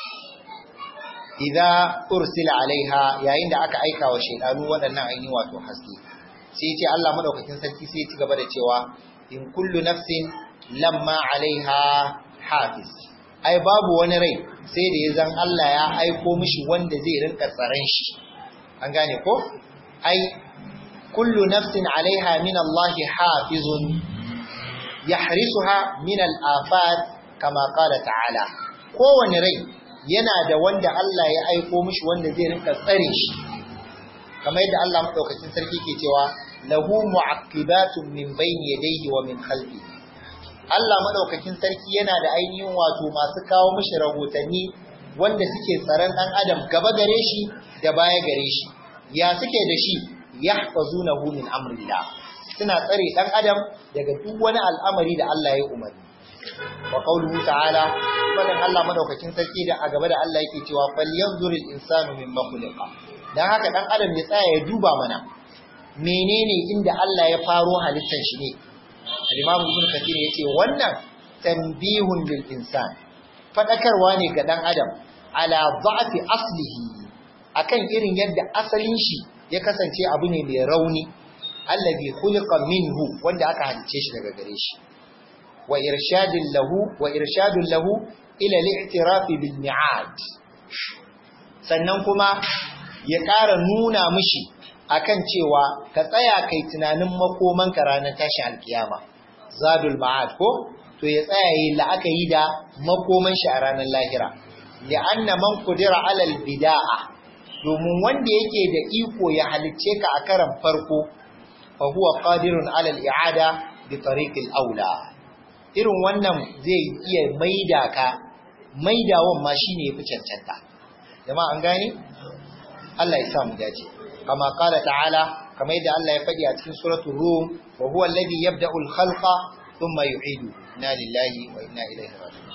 idza ursila alaiha yayin da aka aika wa shaydanu waɗannan ainihin wato haske sai ya ce Allah madaukakin sarki sai ya ci gaba da cewa in kullu nafsin lamma alaiha hafiz ai babu wani rai sai da ya zan Allah ya aiko mishi wanda zai rinka tsaron shi an gane ko ai kullu nafsin alaiha min Allah hafizun yahrisuha min al-afat kama qala ta'ala kowane rai yana da wanda Allah ya aiko mishi wanda zai rinka tsare shi kamar yadda Allah madaukakin sarki ke cewa lahu mu'aqibatun min bayni yadayhi wa min khalfihi Allah madaukakin sarki yana da ainihin wato masu kawo mishi rahotanni wanda suke tsaron dan adam gaba gare shi da baya gare shi ya suke da shi yahfazunahu min amrillah suna tsare dan adam daga duk wani al'amari da Allah ya umarni wa qawluhu ta'ala fadan Allah madaukakin sarki da a gaba da Allah yake cewa falyanzuril insanu mimma khuliqa dan haka dan adam ya tsaya ya duba mana menene inda Allah ya faro halittar shi ne al-Imam Ibn Kathir yace wannan tanbihun lil insan fadakarwa ne ga dan adam ala dha'fi aslihi akan irin yadda asalin shi ya kasance abu ne mai rauni allazi khuliqa minhu wanda aka halice shi daga gare shi wa irshadin lahu wa irshadun lahu ila al-i'tiraf bil mi'ad sannan kuma ya ƙara nuna mishi akan cewa ka tsaya kai tunanin makoman ka ranar tashi alkiyama zadul ma'ad ko to ya tsaya yi la'akari da makoman shi a ranar lahira li'anna man qudira alal bid'a domin wanda yake da iko ya halicce ka a karan farko fa huwa qadirun ala al-i'ada bi tariqil aula irin wannan zai iya maida ka maidawan ma shine yafi cancanta jama'a an gane Allah ya sa mu dace kama qala ta'ala kama yadda Allah ya faɗi a cikin suratul rum wa huwa alladhi yabda'u al-khalqa thumma yu'idu inna lillahi wa inna ilaihi raji'un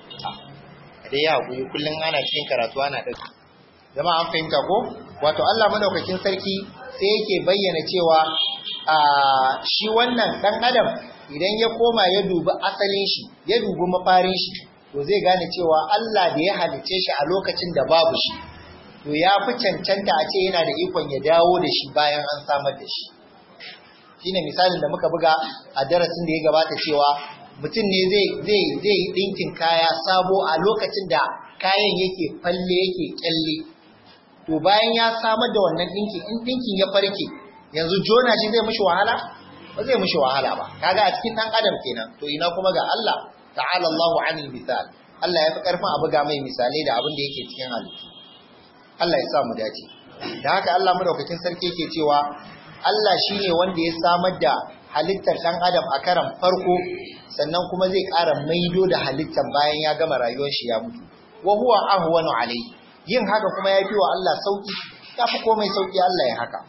dai ya hakuri kullun ana cikin karatu ana dauki jama'a an fahimta ko wato Allah madaukakin sarki sai yake bayyana cewa a shi wannan dan adam idan ya koma ya dubi asalin shi ya dubi mafarin shi to zai gane cewa Allah da ya halice shi a lokacin da babu shi to ya fi cancanta a ce yana da ikon ya dawo da shi bayan an samar da shi shine misalin da muka buga a darasin da ya gabata cewa mutum ne zai zai zai dinkin kaya sabo a lokacin da kayan yake falle yake kyalle to bayan ya samar da wannan dinkin in dinkin ya farke yanzu jona shi zai mishi wahala ba zai mishi wahala ba kaga a cikin dan adam kenan to ina kuma ga Allah ta'ala Allahu anil misal Allah ya fi karfin a buga mai misalai da abin da yake cikin halittu Allah ya sa mu dace da haka Allah madaukakin sarki yake cewa Allah shine wanda ya samar da halittar dan adam a karan farko sannan kuma zai ƙara maido da halittar bayan ya gama rayuwar shi ya mutu wa huwa ahwanu alayhi yin haka kuma ya fi wa Allah sauki ya fi komai sauki Allah ya haka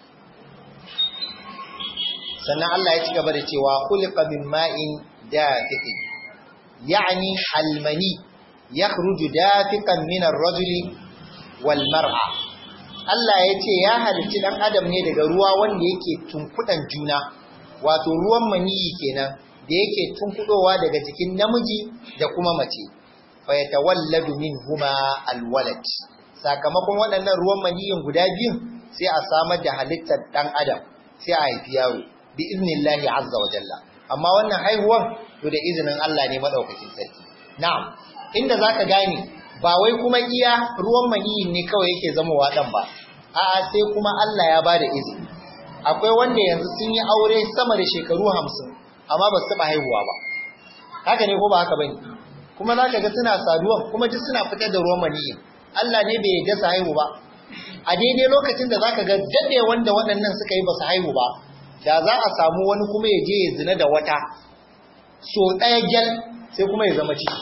sannan Allah ya ci gaba da cewa khuliqa min ma'in dafiq yani almani yakhruju dafiqan min ar-rajuli wal mar'a Allah ya ce ya halicci dan adam ne daga ruwa wanda yake tunkudan juna wato ruwan maniyi kenan da yake tunkudowa daga jikin namiji da kuma mace fa yatawalladu minhuma alwalad sakamakon waɗannan ruwan maniyin guda biyun sai a samar da halittar dan adam sai a haifi yaro bi iznillahi azza wa jalla amma wannan haihuwan to da izinin Allah ne madaukakin sarki na'am inda zaka gane ba wai kuma iya ruwan maniyin ne kawai yake zama wadan ba a'a sai kuma Allah ya bada izini akwai wanda yanzu sun yi aure sama da shekaru 50 amma ba su taba haihuwa ba haka ne ko ba haka bane kuma zaka ga suna saduwan kuma duk suna fitar da ruwan maniyin Allah ne bai yarda su haihu ba a daidai lokacin da zaka ga dade wanda waɗannan suka yi ba su haihu ba da za a samu wani kuma ya je ya zina da wata so ɗaya gyal sai kuma ya zama ciki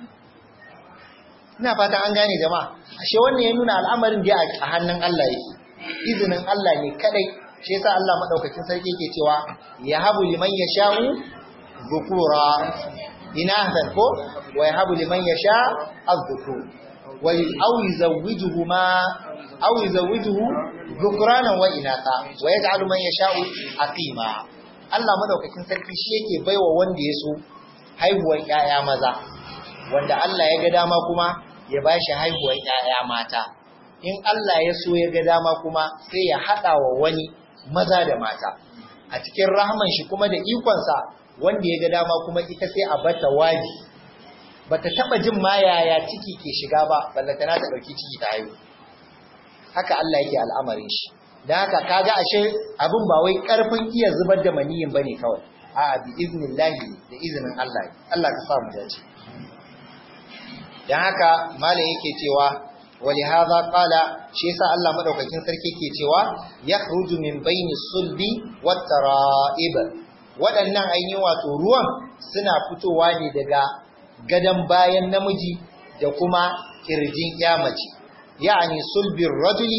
ina fata an gane jama'a ashe wannan ya nuna al'amarin da a hannun Allah yake izinin Allah ne kadai shi yasa Allah madaukakin sarki yake cewa ya habu liman yasha'u dhukura inathan ko wa yahabu liman yasha az-dhukur wa aw yuzawwijuhuma aw yuzawwijuhu dhukranan wa inatha wa yaj'alu man yasha'u aqima Allah madaukakin sarki shi yake baiwa wanda ya so haihuwar ƴaƴa maza wanda Allah ya ga dama kuma ya bashi haihuwar ƴaƴa mata in Allah ya so ya ga dama kuma sai ya hada wa wani maza da mata a cikin rahman shi kuma da ikonsa wanda ya ga dama kuma ita sai a bata waji bata taba jin ma yaya ciki ke shiga ba ballantana ta dauki ciki ta haihu haka Allah yake al'amarin shi dan haka kaga ashe abin ba wai karfin iya zubar da maniyin bane kawai a bi iznillahi da izinin Allah Allah ka sa mu dace dan haka malam yake cewa wali hadha qala shi yasa Allah madaukakin sarki ke cewa yakhruju min baini sulbi wat tara'ib waɗannan ainihin wato ruwan suna fitowa ne daga gadan bayan namiji da kuma kirjin mace ya'ani sulbin rajuli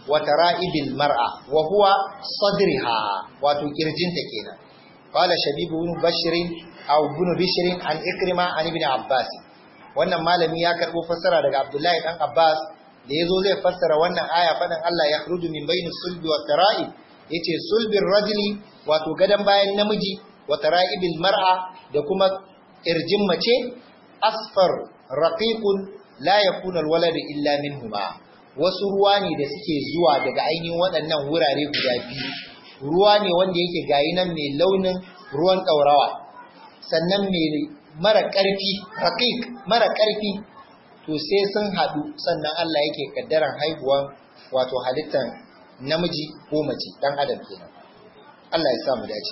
wa tara'ibil mar'a wa huwa sadriha wato kirjinta kenan qala shabibu ibn bashir aw ibn bishr an ikrima an ibn abbas wannan malami ya karbo fassara daga abdullahi dan abbas da yazo zai fassara wannan aya fadan Allah ya khruju min bainis sulbi wa tara'ib yace sulbin rajuli wato gadan bayan namiji wa tara'ibil mar'a da kuma kirjin mace asfar raqiqun la yakunu alwalad illa minhuma wasu ruwa ne da suke zuwa daga ainihin waɗannan wurare guda biyu ruwa ne wanda yake gayi nan mai launin ruwan ɗaurawa sannan mai mara ƙarfi raqiq mara ƙarfi to sai sun haɗu sannan Allah yake kaddaran haihuwan wato halittar namiji ko mace dan adam kenan Allah ya sa mu dace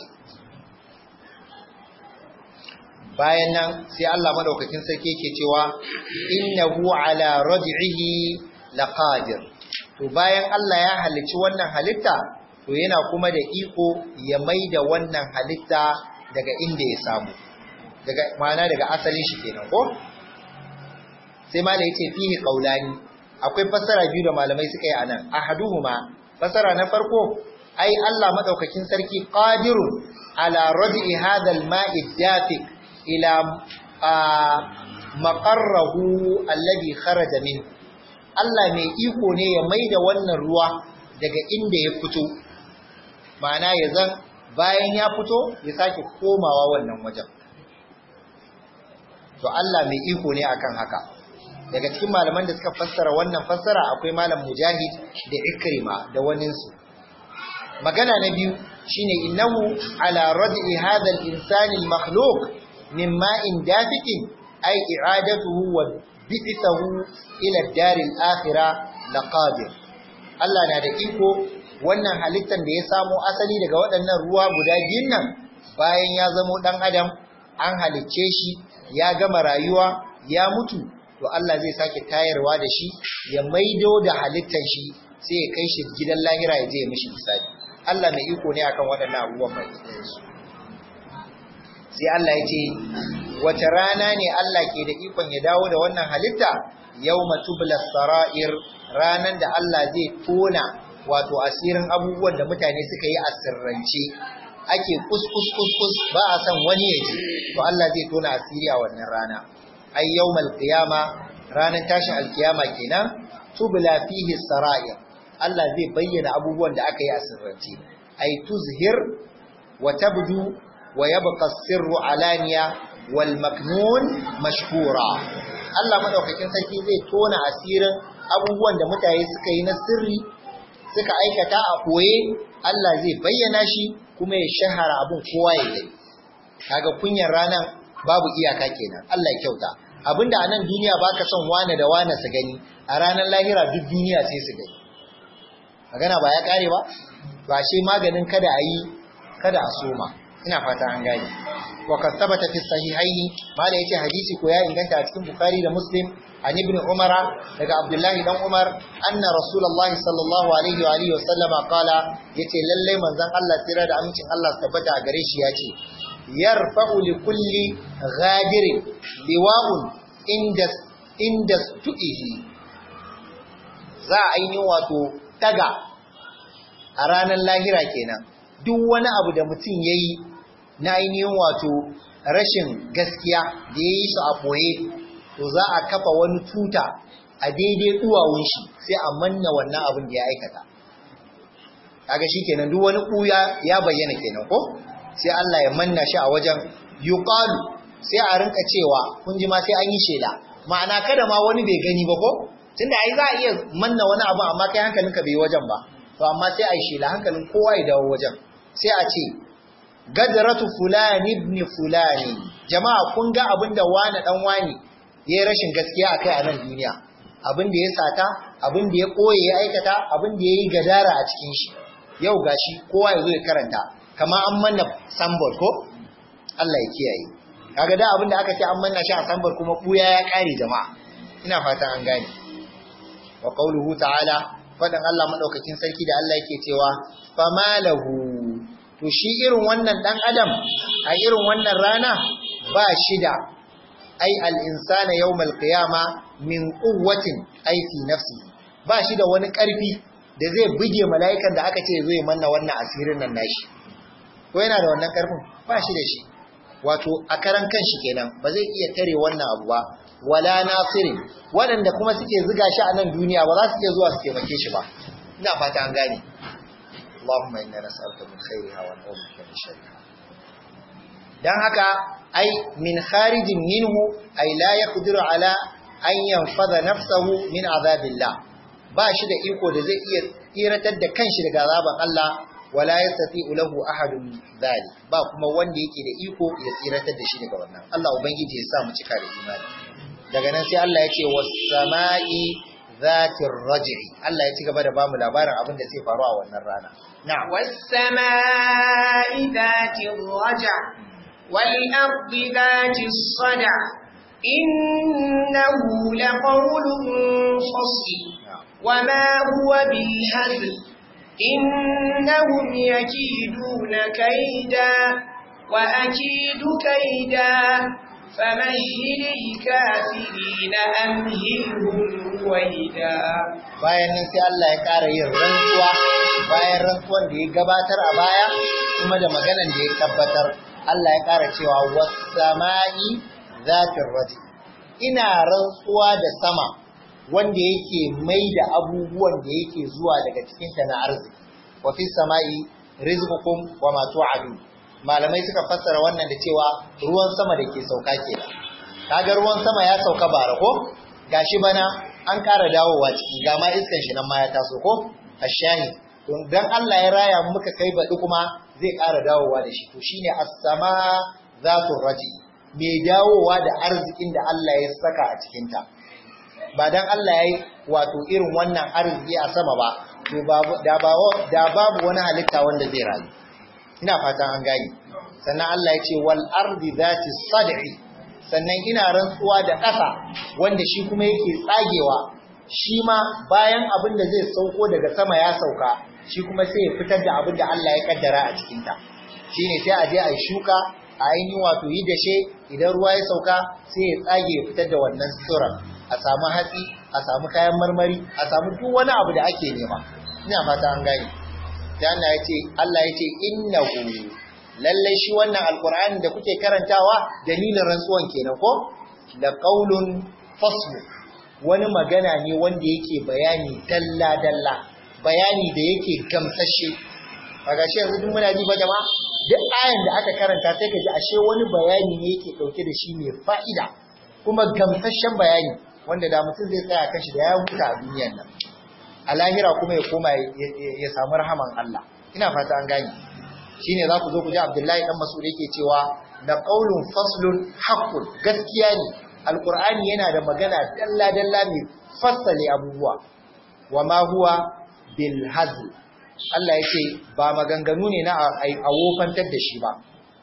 bayan nan sai Allah madaukakin sarki yake cewa innahu ala raj'ihi laqadir to bayan Allah ya halicci wannan halitta to yana kuma da iko ya maida wannan halitta daga inda ya samu daga ma'ana daga asalin shi kenan ko sai ma da yace fihi qaulani akwai fassara biyu da malamai suka yi anan ahaduhuma fassara na farko ai Allah madaukakin sarki qadirun ala raj'i hadha al-ma'i dafiq ila maqarrahu alladhi kharaja min Allah mai iko ne ya maida wannan ruwa daga inda ya fito ma'ana ya zan bayan ya fito ya sake komawa wannan wajen to Allah mai iko ne akan haka daga cikin malaman da suka fassara wannan fassara akwai malam mujahid da ikrima da waninsu magana na biyu shine innahu ala rad'i hadha al-insani al-makhluq min ma'in dafiqin ay i'adatuhu wa bi'thahu ila ad-dar al-akhirah laqadir Allah na da iko wannan halittar da ya samo asali daga waɗannan ruwa guda biyun nan bayan ya zamo dan adam an halicce shi ya gama rayuwa ya mutu to Allah zai sake tayarwa da shi ya maido da halittar shi sai ya kai shi gidan lahira ya je ya mishi misali Allah mai iko ne akan waɗannan abubuwan mai su sai Allah ya ce wace rana ne Allah ke da ikon ya dawo da wannan halitta yawma tubla sara'ir ranan da Allah zai tona wato asirin abubuwan da mutane suka yi a sirrance ake kuskus kuskus ba a san wani ya ji to Allah zai tona asiri a wannan rana ay yawmal qiyama ranan tashin alkiyama kenan tubla fihi sara'ir Allah zai bayyana abubuwan da aka yi a sirrance ay tuzhir wa tabdu wa yabqa sirru alaniya wal maknun mashhura Allah madaukakin sarki zai tona asirin abubuwan da mutane suka yi na sirri suka aikata a koye Allah zai bayyana shi kuma ya shahara abun kowa ya gani kaga kunyar ranan babu iyaka kenan Allah ya kyauta abinda a nan duniya baka son wane da wane su gani a ranar lahira duk duniya sai su gani magana ba ya kare ba to ashe maganin kada a yi kada a soma ina fata an gane wa kad thabata fi sahihaini mala yace hadisi ko ya inganta a cikin bukhari da muslim an ibn umar daga abdullahi dan umar anna rasulullahi sallallahu alaihi wa alihi wa sallama qala yace lalle manzon Allah tsira da amincin Allah su tabbata a gare shi yace yarfa'u li kulli ghadirin liwa'un inda inda tu'ihi za a yi wato daga a ranar lahira kenan duk wani abu da mutum yayi na ainihin wato rashin gaskiya da ya yi su a ɓoye to za a kafa wani tuta a daidai duwawun shi sai a manna wannan abin da ya aikata kaga shi kenan duk wani ɓuya ya bayyana kenan ko sai Allah ya manna shi a wajen yuqalu sai a rinka cewa kun ji ma sai an yi shela ma'ana kada ma wani bai gani ba ko tunda ai za a iya manna wani abu amma kai hankalinka bai wajen ba to amma sai a yi shela hankalin kowa ya dawo wajen sai a ce gadratu fulani ibn fulani jama'a kun ga abinda wani dan wani yayi rashin gaskiya akai a nan duniya abin da ya sata abin da ya koye ya aikata abin da yayi gadara a cikin shi yau gashi kowa ya zo ya karanta kamar an manna sambol ko Allah ya kiyaye kaga da abin da aka ce an manna shi a sambol kuma buya ya kare jama'a ina fatan an gane wa qauluhu ta'ala fadan Allah madaukakin sarki da Allah yake cewa famalahu to shi irin wannan dan adam a irin wannan rana ba shi da ai al-insana yawmal qiyama min quwwatin ai fi nafsi ba shi da wani karfi da zai buge mala'ikan da aka ce zai manna wannan asirin nan nashi ko yana da wannan karfin ba shi da shi wato a karan kanshi kenan ba zai iya tare wannan abu ba wala nasirin waɗanda kuma suke ziga shi a nan duniya ba za su iya zuwa su taimake shi ba ina fata an gane Allahumma inna nas'aluka min khairiha wa na'udhu bika min sharriha dan haka ai min kharijin minhu ai la yaqdiru ala an yanfadha nafsahu min azabillah ba shi da iko da zai iya tsiratar da kanshi daga azaban Allah wala yastati'u lahu ahadun dhalik ba kuma wanda yake da iko ya tsiratar da shi daga wannan Allah ubangiji ya sa mu cika da imani daga nan sai Allah ya ce was-sama'i zatir raj'i Allah ya ci gaba da bamu labarin abin da zai faru a wannan rana na'am was-sama'i zatir raj'a wal-ardi zatis sad'a innahu laqawlun fasl wama huwa bil-hazl innahum yakiduna kayda wa akidu kayda فمهل الكافرين أمهلهم رويدا bayan nan sai Allah ya ƙara yin rantsuwa bayan rantsuwan da ya gabatar a baya kuma da maganan da ya tabbatar Allah ya ƙara cewa was-sama'i zatir rajim ina rantsuwa da sama wanda yake mai da abubuwan da yake zuwa daga cikin ta na arziki wa fis sama'i rizqukum wa ma tu'adun malamai suka fassara wannan da cewa ruwan sama da ke sauka kenan kaga ruwan sama ya sauka bara ko gashi bana an ƙara dawowa ciki ga ma iskan shi nan ma ya taso ko ashahi don dan Allah ya raya muka kai baɗi kuma zai ƙara dawowa da shi to shine as-sama zatu raji mai dawowa da arzikin da Allah ya saka a cikin ta ba dan Allah yayi wato irin wannan arziki a sama ba to da babu wani halitta wanda zai rayu ina fatan an gani sannan Allah ya ce wal ardi zati sad'i sannan ina rantsuwa da ƙasa wanda shi kuma yake tsagewa shi ma bayan abin da zai sauko daga sama ya sauka shi kuma sai ya fitar da abin da Allah ya kaddara a cikin ta shine sai a je a shuka a ainihin wato yi dashe idan ruwa ya sauka sai ya tsage ya fitar da wannan tsiron a samu hatsi a samu kayan marmari a samu duk wani abu da ake nema ina fata an gani sai Allah ya ce Allah ya ce innahu lalle shi wannan alqur'ani da kuke karantawa dalilin rantsuwan kenan ko da qaulun fasl wani magana ne wanda yake bayani dalla dalla bayani da yake gamsashe kaga shi yanzu duk muna ji ba jama'a duk ayan da aka karanta sai ka ji ashe wani bayani ne yake dauke da shi mai fa'ida kuma gamsashen bayani wanda da mutum zai tsaya kan shi da ya huta a duniyar nan a lahira kuma ya koma ya samu rahaman Allah ina fata an gani shine za ku zo ku ji Abdullahi dan Mas'ud yake cewa da qaulun faslun haqqun gaskiya ne alqur'ani yana da magana dalla dalla mai fassale abubuwa wama huwa bil hazl Allah yake ba maganganu ne na a wofantar da shi ba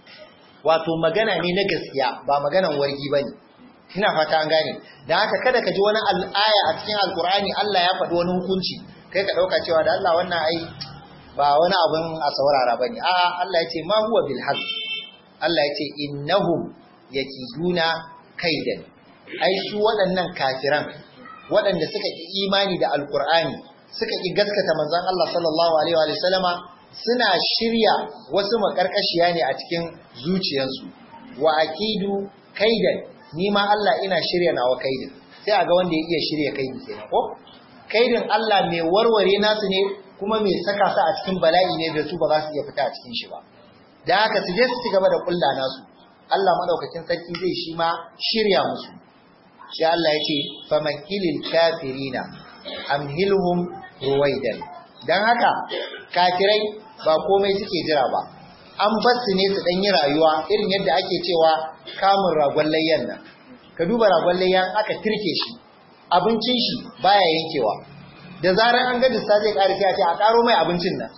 wato magana ne na gaskiya ba maganan wargi bane ina fata an gane da haka kada ka ji wani al'aya a cikin alkur'ani Allah ya faɗi wani hukunci kai ka ɗauka cewa da Allah wannan ai ba wani abun a saurara bane a'a Allah ya ce ma huwa bil haqq Allah ya ce innahum yakiduna kaidan ai su waɗannan kafiran waɗanda suka ki imani da alkur'ani suka ki gaskata manzon Allah sallallahu alaihi wa sallama suna shirya wasu makarkashiya ne a cikin zuciyarsu wa akidu kaidan ni ma Allah ina shirya nawa kaidin sai a ga wanda ya iya shirya kaidi kenan ko kaidin Allah mai warware nasu ne kuma mai saka su a cikin bala'i ne da su ba za su iya fita a cikin shi ba da haka su je su ci gaba da kulla nasu Allah madaukakin sarki zai shi ma shirya musu sai Allah ya ce famakilil kafirina amhilhum ruwaidan dan haka kafirai ba komai suke jira ba an bar su ne su dan yi rayuwa irin yadda ake cewa kamun ragon layyan nan ka duba ragon layyan aka tirke shi abincin shi baya yankewa da zarar an ga dissa zai ƙara sai a ce a ƙaro mai abincin nan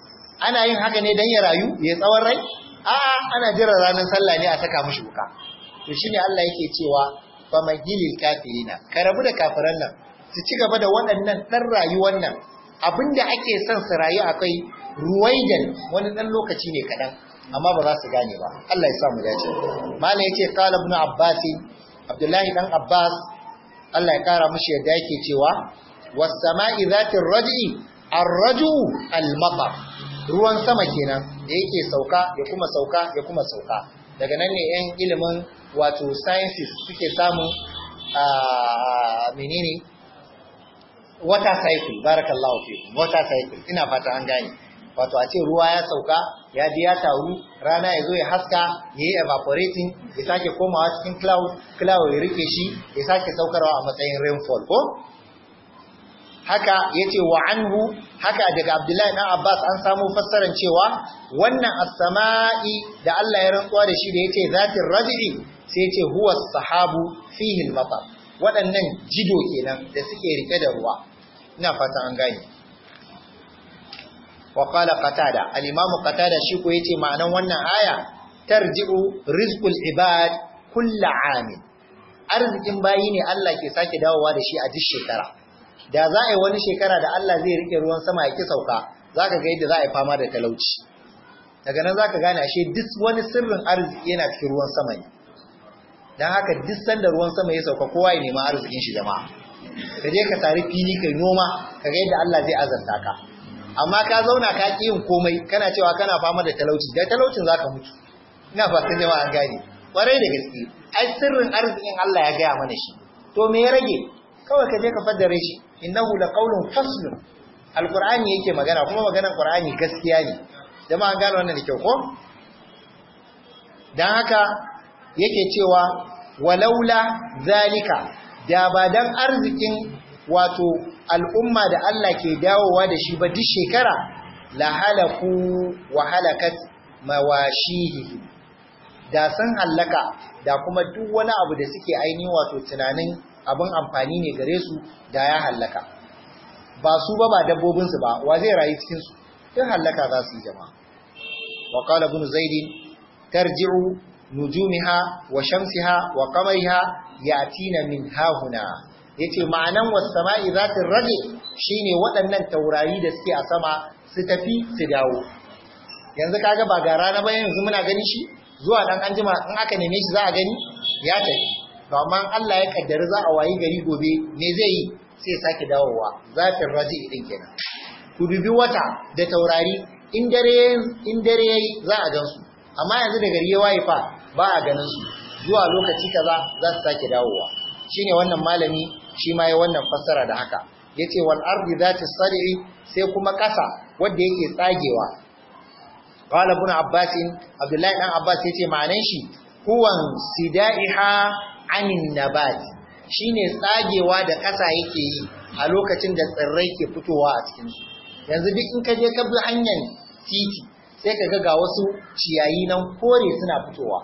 ana yin haka ne dan ya rayu ya tsawon rai a'a ana jira ranar sallah ne a saka mishi wuka to shine Allah yake cewa famagilil kafirina ka rabu da kafiran nan su ci gaba da waɗannan ɗan rayuwar nan abinda ake son su rayu akwai ruwaidan wani ɗan lokaci ne kaɗan amma ba za su gane ba Allah ya sa mu dace malam yace qala ibn abbas abdullahi dan abbas Allah ya kara mishi yadda yake cewa was sama'i zatir raj'i arraju al-matar ruwan sama kenan da yake sauka ya kuma sauka ya kuma sauka daga nan ne yan ilimin wato sciences suke samun a menene water cycle barakallahu fikum water cycle ina fata an gane wato a ce ruwa ya sauka ya ji ya taru rana ya zo ya haska ya yi evaporating ya sake komawa cikin cloud cloud ya rike shi ya sake saukarwa a matsayin rainfall ko haka ya ce wa anhu haka daga abdullahi dan abbas an samu fassarar cewa wannan as-sama'i da Allah ya rantsuwa da shi da yace zatin raj'i sai yace huwa sahabu fihi al-matar waɗannan jido kenan da suke rike da ruwa ina fata an gane wa qala qatada al-imamu qatada shi ko yace ma'anan wannan aya tarji'u rizqul ibad kullu amin arzikin bayi ne Allah ke sake dawowa da shi a duk shekara da za a yi wani shekara da Allah zai rike ruwan sama ya ki sauka zaka ga yadda za a yi fama da talauci daga nan zaka gane ashe duk wani sirrin arziki yana cikin ruwan sama ne dan haka duk sanda ruwan sama ya sauka kowa ya nema arzikin shi jama'a ka je ka tari fili kai noma ka ga yadda Allah zai azanta ka amma ka zauna ka ƙi yin komai kana cewa kana fama da talauci da talaucin zaka mutu ina fatan jama'a an gane kwarai da gaske ai sirrin arzikin Allah ya gaya mana shi to me ya rage kawai ka je ka faddare shi innahu laqawlun faslun alqur'ani yake magana kuma maganar qur'ani gaskiya ne jama'a an gane wannan da kyau ko dan haka yake cewa walaula zalika da ba dan arzikin wato al'umma da Allah ke dawowa da shi ba duk shekara la halaku wa halakat mawashihi da sun hallaka da kuma duk wani abu da suke ainihin wato tunanin abin amfani ne gare su da ya hallaka ba su ba ba dabbobinsu ba wa zai rayu cikinsu duk hallaka za su yi jama'a wa qala ibn zaid tarji'u nujumiha wa shamsiha wa qamariha yatina min hahuna yace ma'anan was-sama'i zatir raji shine waɗannan taurari da suke a sama su tafi su dawo yanzu kaga ba ga rana ba yanzu muna gani shi zuwa dan anjima in aka neme shi za a gani ya tafi to amma Allah ya kaddara za a wayi gari gobe me zai yi sai sake dawowa zatir raji din kenan ku dubi wata da taurari in dare in dare yayi za a gansu amma yanzu da gari ya waye fa ba a ganin su zuwa lokaci kaza za su sake dawowa shine wannan malami shi ma ya wannan fassara da haka yace wal ardi zati sad'i sai kuma kasa wanda yake tsagewa qala ibn abbas abdullahi dan abbas yace ma'anan shi huwan sidaiha anin nabat shine tsagewa da kasa yake yi a lokacin da tsirrai ke fitowa a cikin su yanzu duk in ka je ka bi hanyar titi sai ka ga ga wasu ciyayi nan kore suna fitowa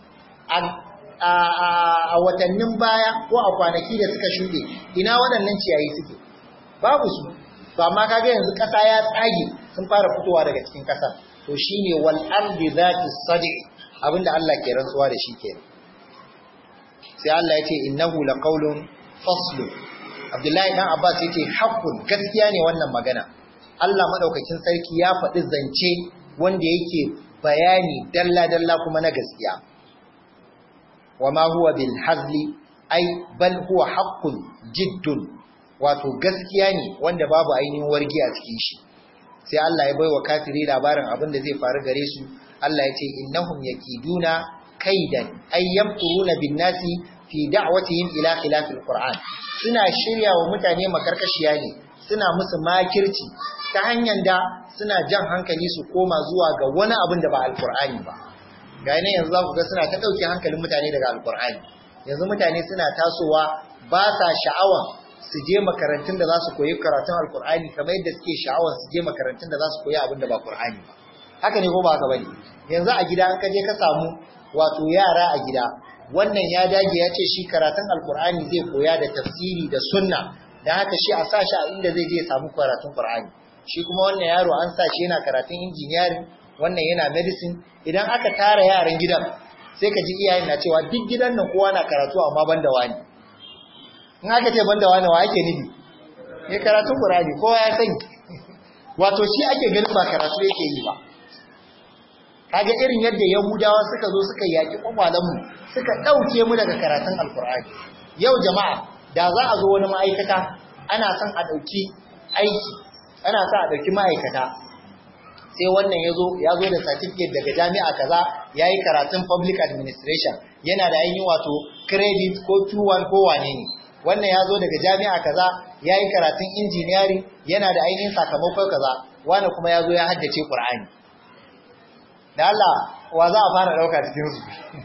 a watannin baya ko a kwanaki da suka shuɗe ina waɗannan ciyayi suke babu su ba ma kaga yanzu ƙasa ya tsage sun fara fitowa daga cikin ƙasa to shine wal ardi zati sadi abinda Allah ke rantsuwa da shi ke sai Allah ya ce innahu laqawlun fasl Abdullahi dan Abbas yace haqqun gaskiya ne wannan magana Allah madaukakin sarki ya faɗi zance wanda yake bayani dalla dalla kuma na gaskiya وما هو بالحزل أي بل هو حق جد wato gaskiya ne wanda babu ainihin wargi a cikin shi sai Allah ya bai wa kafiri labarin abin da zai faru gare su Allah ya ce innahum yakiduna kaidan ay yamkuruna bin nasi fi da'watihim ila khilafil qur'an suna shirya wa mutane makarkashiya ne suna musu makirci ta hanyar da suna jan hankali su koma zuwa ga wani abin da ba alqur'ani ba ga ne yanzu za ku ga suna ta ɗauke hankalin mutane daga alkur'ani yanzu mutane suna tasowa ba sa sha'awan su je makarantun da za su koyi karatun alkur'ani kamar yadda suke sha'awan su je makarantun da za su koyi abin da ba qur'ani ba haka ne ko ba haka bane yanzu a gida an ka je ka samu wato yara a gida wannan ya dage ya ce shi karatun alkur'ani zai koya da tafsiri da sunna dan haka shi a sa shi a inda zai je samu karatun qur'ani shi kuma wannan yaro an sa shi yana karatun engineering wannan yana medicine idan aka tara yaran gidan sai ka ji iyayen na cewa duk gidan nan kowa na karatu amma banda wani in aka ce banda wani wa ake nufi ne karatun Qur'ani kowa ya sani wato shi ake ganin ba karatu yake yi ba kaga irin yadda Yahudawa suka zo suka yaki kwakwalanmu suka dauke mu daga karatun Alkur'ani yau jama'a da za a zo wani ma'aikata ana son a dauki aiki ana sa a ɗauki ma'aikata sai wannan ya zo ya zo da certificate daga jami'a kaza ya yi karatun public administration yana da ainihin wato credit ko 2-1 ko wane ne wannan ya zo daga jami'a kaza ya yi karatun engineering yana da ainihin sakamakon kaza wani kuma ya zo ya haddace ƙur'ani da Allah wa za a fara ɗauka cikinsu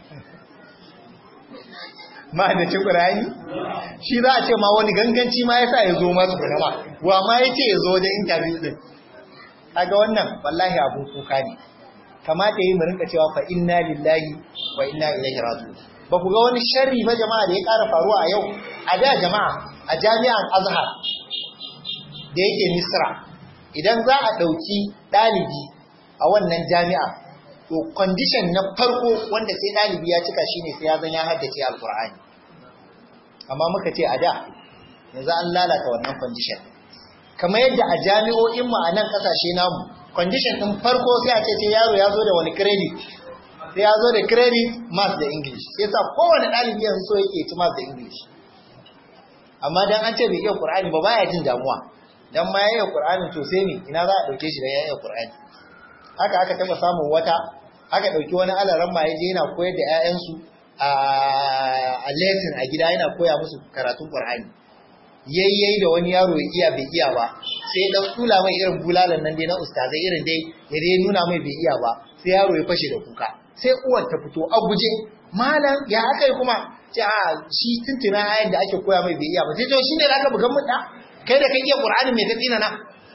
ma haddace ƙur'ani shi za a ce ma wani ganganci ma ya sa ya zo masu kunama wa ma ya ce ya zo da interview ɗin kaga wannan wallahi abun kuka ne kamata yi mu rinka cewa fa inna lillahi wa inna ilaihi raji'un ba ku ga wani sharri ba jama'a da ya ƙara faruwa a yau a da jama'a a jami'an azhar da yake misra idan za a ɗauki ɗalibi a wannan jami'a to condition na farko wanda sai ɗalibi ya cika shine sai ya zan ya haddace alkur'ani amma muka ce a da yanzu an lalata wannan condition kamar yadda a jami'o'in mu a nan kasashe namu condition din farko sai a ce sai yaro ya zo da wani credit sai ya zo da credit math da english sai sa kowane ɗalibi yanzu so yake ci math da english amma dan an ce bai iya qur'ani ba baya jin damuwa dan ma yayin qur'ani to sai ne ina za a dauke shi da yayin qur'ani haka aka taba samun wata aka dauki wani alaran ma yaje yana koyar da ƴaƴansu a lesson a gida yana koya musu karatun qur'ani yayyayi da wani yaro ya iya bai iya ba sai dan tula mai irin bulalan nan dai na ustazai irin dai ya dai nuna mai bai iya ba sai yaro ya fashe da kuka sai uwar ta fito a guje malam ya aka yi kuma ce a shi tuntuna ayan da ake koya mai bai iya ba sai to shine da aka bugan mu da kai da kai iya qur'ani mai ka tsina na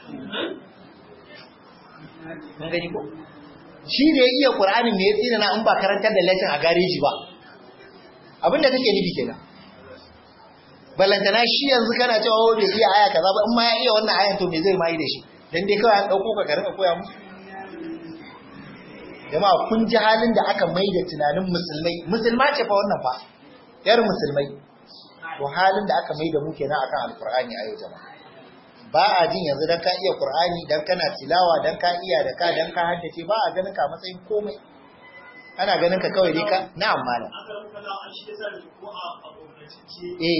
mun gani ko shi da ya iya qur'ani mai tsina na in ba karantar da lesson a gareji ba abinda kake nufi kenan balantana shi yanzu kana cewa wai bai iya aya kaza ba in ma ya iya wannan ayan to me zai mai da shi dan dai kawai an dauko ka karka koya musu jama'a kun ji halin da aka mai da tunanin musulmai musulma ce fa wannan fa yar musulmai to halin da aka mai da mu kenan akan alqur'ani a yau jama'a ba a jin yanzu dan ka iya qur'ani dan kana tilawa dan ka iya da ka dan ka haddace ba a ganin ka matsayin komai ana ganin ka kawai dai ka na'am malam eh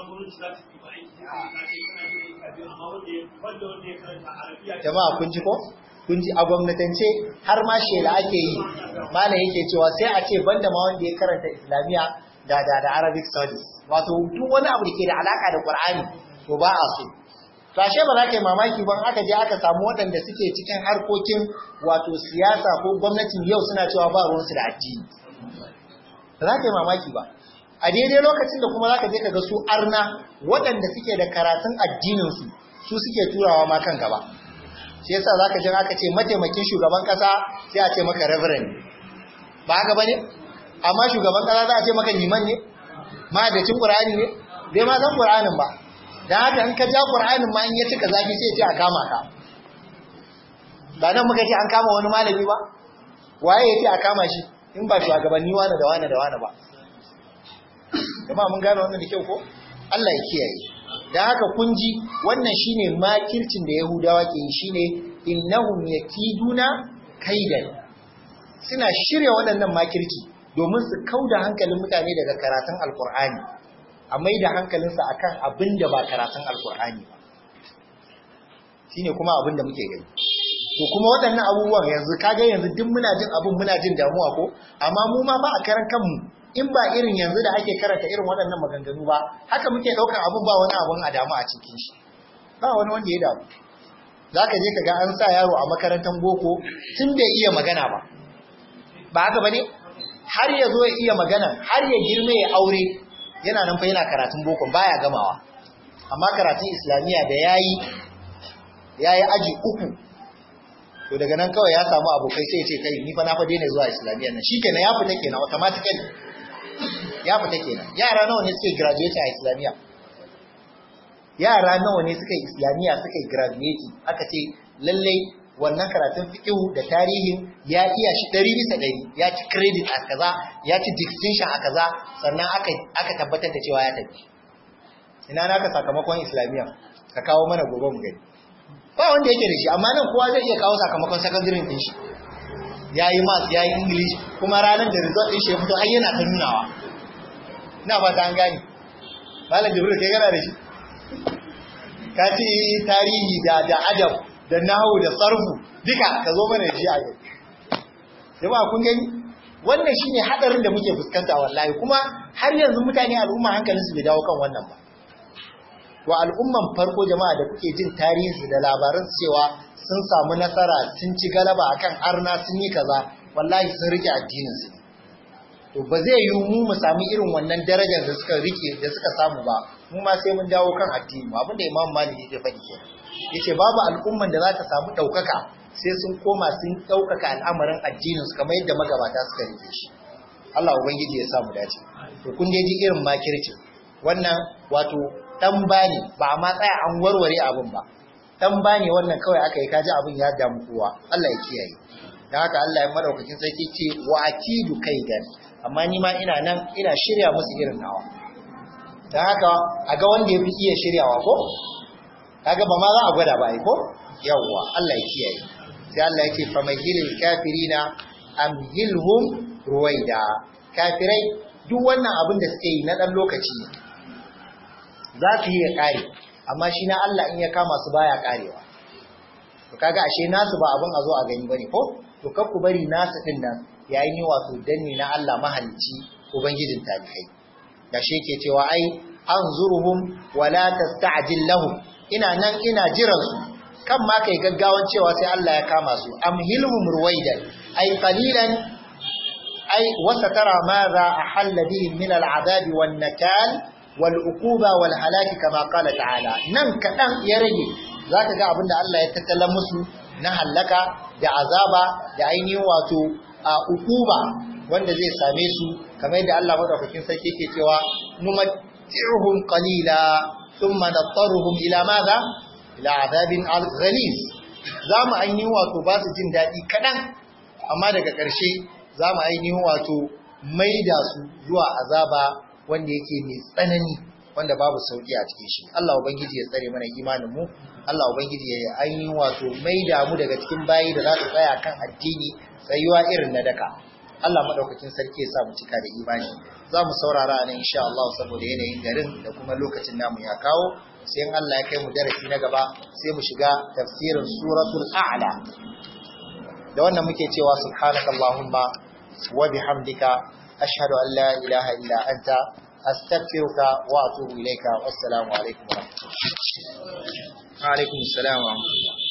jama'a kun ji ko kun ji a gwamnatance har ma shela ake yi malam yake cewa sai a ce banda ma wanda ya karanta islamiya da da da arabic studies wato duk wani abu da ke da alaka da qur'ani to ba a so to ashe ba za ka yi mamaki ban aka je aka samu waɗanda suke cikin harkokin wato siyasa ko gwamnatin yau suna cewa ba ruwansu da addini ba za ka yi mamaki ba a daidai lokacin da kuma za ka je ka ga su arna waɗanda suke da karatun addininsu su suke turawa ma kan gaba shi yasa za ka jin aka ce mataimakin shugaban ƙasa sai a ce maka reverend ba haka ba ne amma shugaban ƙasa za a ce maka liman ne mahadacin ƙur'ani ne bai ma san ƙur'anin ba da haka in ka ja ƙur'anin ma in ya cika zafi sai ce a kama ka ba nan muka ce an kama wani malami ba waye ya ce a kama shi in ba shugabanni wane da wane da wane ba jama'a mun gane wannan da kyau ko Allah ya kiyaye dan haka kun ji wannan shine makircin da Yahudawa ke yi shine innahum yakiduna kaidan suna shirya waɗannan makirci domin su kauda hankalin mutane daga karatun alkur'ani a mai da hankalinsa akan abin da ba karatun alkur'ani ba shine kuma abin da muke gani to kuma waɗannan abubuwan yanzu kaga yanzu duk muna jin abin muna jin damuwa ko amma mu ma ba a karan kanmu in ba irin yanzu da ake karanta irin waɗannan maganganu ba haka muke ɗaukar abin ba wani abin a damu a cikin shi ba wani wanda ya damu za ka je ka ga an sa yaro a makarantar boko tun bai iya magana ba ba haka ba ne har ya zo ya iya magana har ya girme ya aure yana nan fa yana karatun boko baya gamawa amma karatun islamiyya da yayi yayi aji uku to daga nan kawai ya samu abokai sai ya ce kai ni fa na fa daina zuwa islamiyya nan shikenan ya fita kenan automatically ya fita kenan yara nawa ne suke graduate a islamiyya yara nawa ne suka yi islamiyya suka yi graduate aka ce lallai wannan karatun fiqhu da tarihin ya iya shi ɗari bisa ɗari ya ci credit a kaza ya ci distinction a kaza sannan aka aka tabbatar da cewa ya tafi ina naka sakamakon islamiyya ka kawo mana gobe mu gani ba wanda yake da shi amma nan kowa zai iya kawo sakamakon secondary din shi yayi maths yayi english kuma ranar da result din shi ya fito har yana ta nunawa ina ba ta an gani malam jibril kai gana da shi ka ci tarihi da da adab da nahu da sarfu duka ka zo mana da shi a yau jama'a kun gani wannan shine hadarin da muke fuskanta wallahi kuma har yanzu mutane al'umma hankalinsu bai dawo kan wannan ba wa al'umman farko jama'a da kuke jin tarihi da labaran cewa sun samu nasara sun ci galaba akan arna sun yi kaza wallahi sun rike addinin su to ba zai yi mu mu sami irin wannan darajar da suka rike da suka samu ba mu ma sai mun dawo kan addini mu abinda imam malik yake faɗi ke yace babu al'umman da za ta samu ɗaukaka sai sun koma sun ɗaukaka al'amarin addinin su kamar yadda magabata suka rike shi Allah ubangiji ya samu dace to kun dai ji irin makirci wannan wato dan bani ba ma tsaya an warware abin ba dan bani wannan kawai aka yi kaji abin ya damu kowa Allah ya kiyaye dan haka Allah ya madaukakin sarki ce wa akidu kaidan amma ni ma ina nan ina shirya musu irin nawa dan haka a ga wanda yafi iya shiryawa ko kaga ba ma za a gwada ba ai ko yawwa Allah ya kiyaye sai Allah ya ce famahilil kafirina amhilhum ruwaida kafirai duk wannan abin da suke yi na dan lokaci ne za su yi ya kare amma shi na Allah in ya kama su baya karewa to kaga ashe nasu ba abin a zo a gani bane ko to kar ku bari nasu din nan yayin yi wato danni na Allah mahalicci ubangijin talikai da shi yake cewa ai anzuruhum wala tasta'jil lahum ina nan ina jiran su kan ma kai gaggawan cewa sai Allah ya kama su amhilhum ruwaidan ai qalilan ai wasatara madha ahalla bihim min al'adabi wan nakal wal uquba wal halaki kama qala ta'ala nan kadan ya rage zaka ga abinda Allah ya tattala musu na halaka da azaba da ainihin wato a uquba wanda zai same su kamar yadda Allah madaukakin sarki yake cewa numatti'uhum qalila thumma nattaruhum ila madha ila adabin ghalis zamu ainihin wato ba su jin dadi kadan amma daga ƙarshe zamu ainihin wato maida su zuwa azaba wanda yake mai tsanani wanda babu sauki a cikin shi Allah ubangiji ya tsare mana imanin mu Allah ubangiji ya ainihin wato maida mu daga cikin bayi da za su tsaya kan addini tsayuwa irin na daka Allah madaukakin sarki ya sa mu cika da imani za mu saurara nan insha Allah saboda yanayin garin da kuma lokacin namu ya kawo sai in Allah ya kai mu darasi na gaba sai mu shiga tafsirin suratul a'la da wannan muke cewa subhanakallahumma wa bihamdika ashhadu an la ilaha illa anta astaghfiruka wa atubu ilayka wassalamu alaikum wa rahmatullahi wa alaikum assalam wa rahmatullahi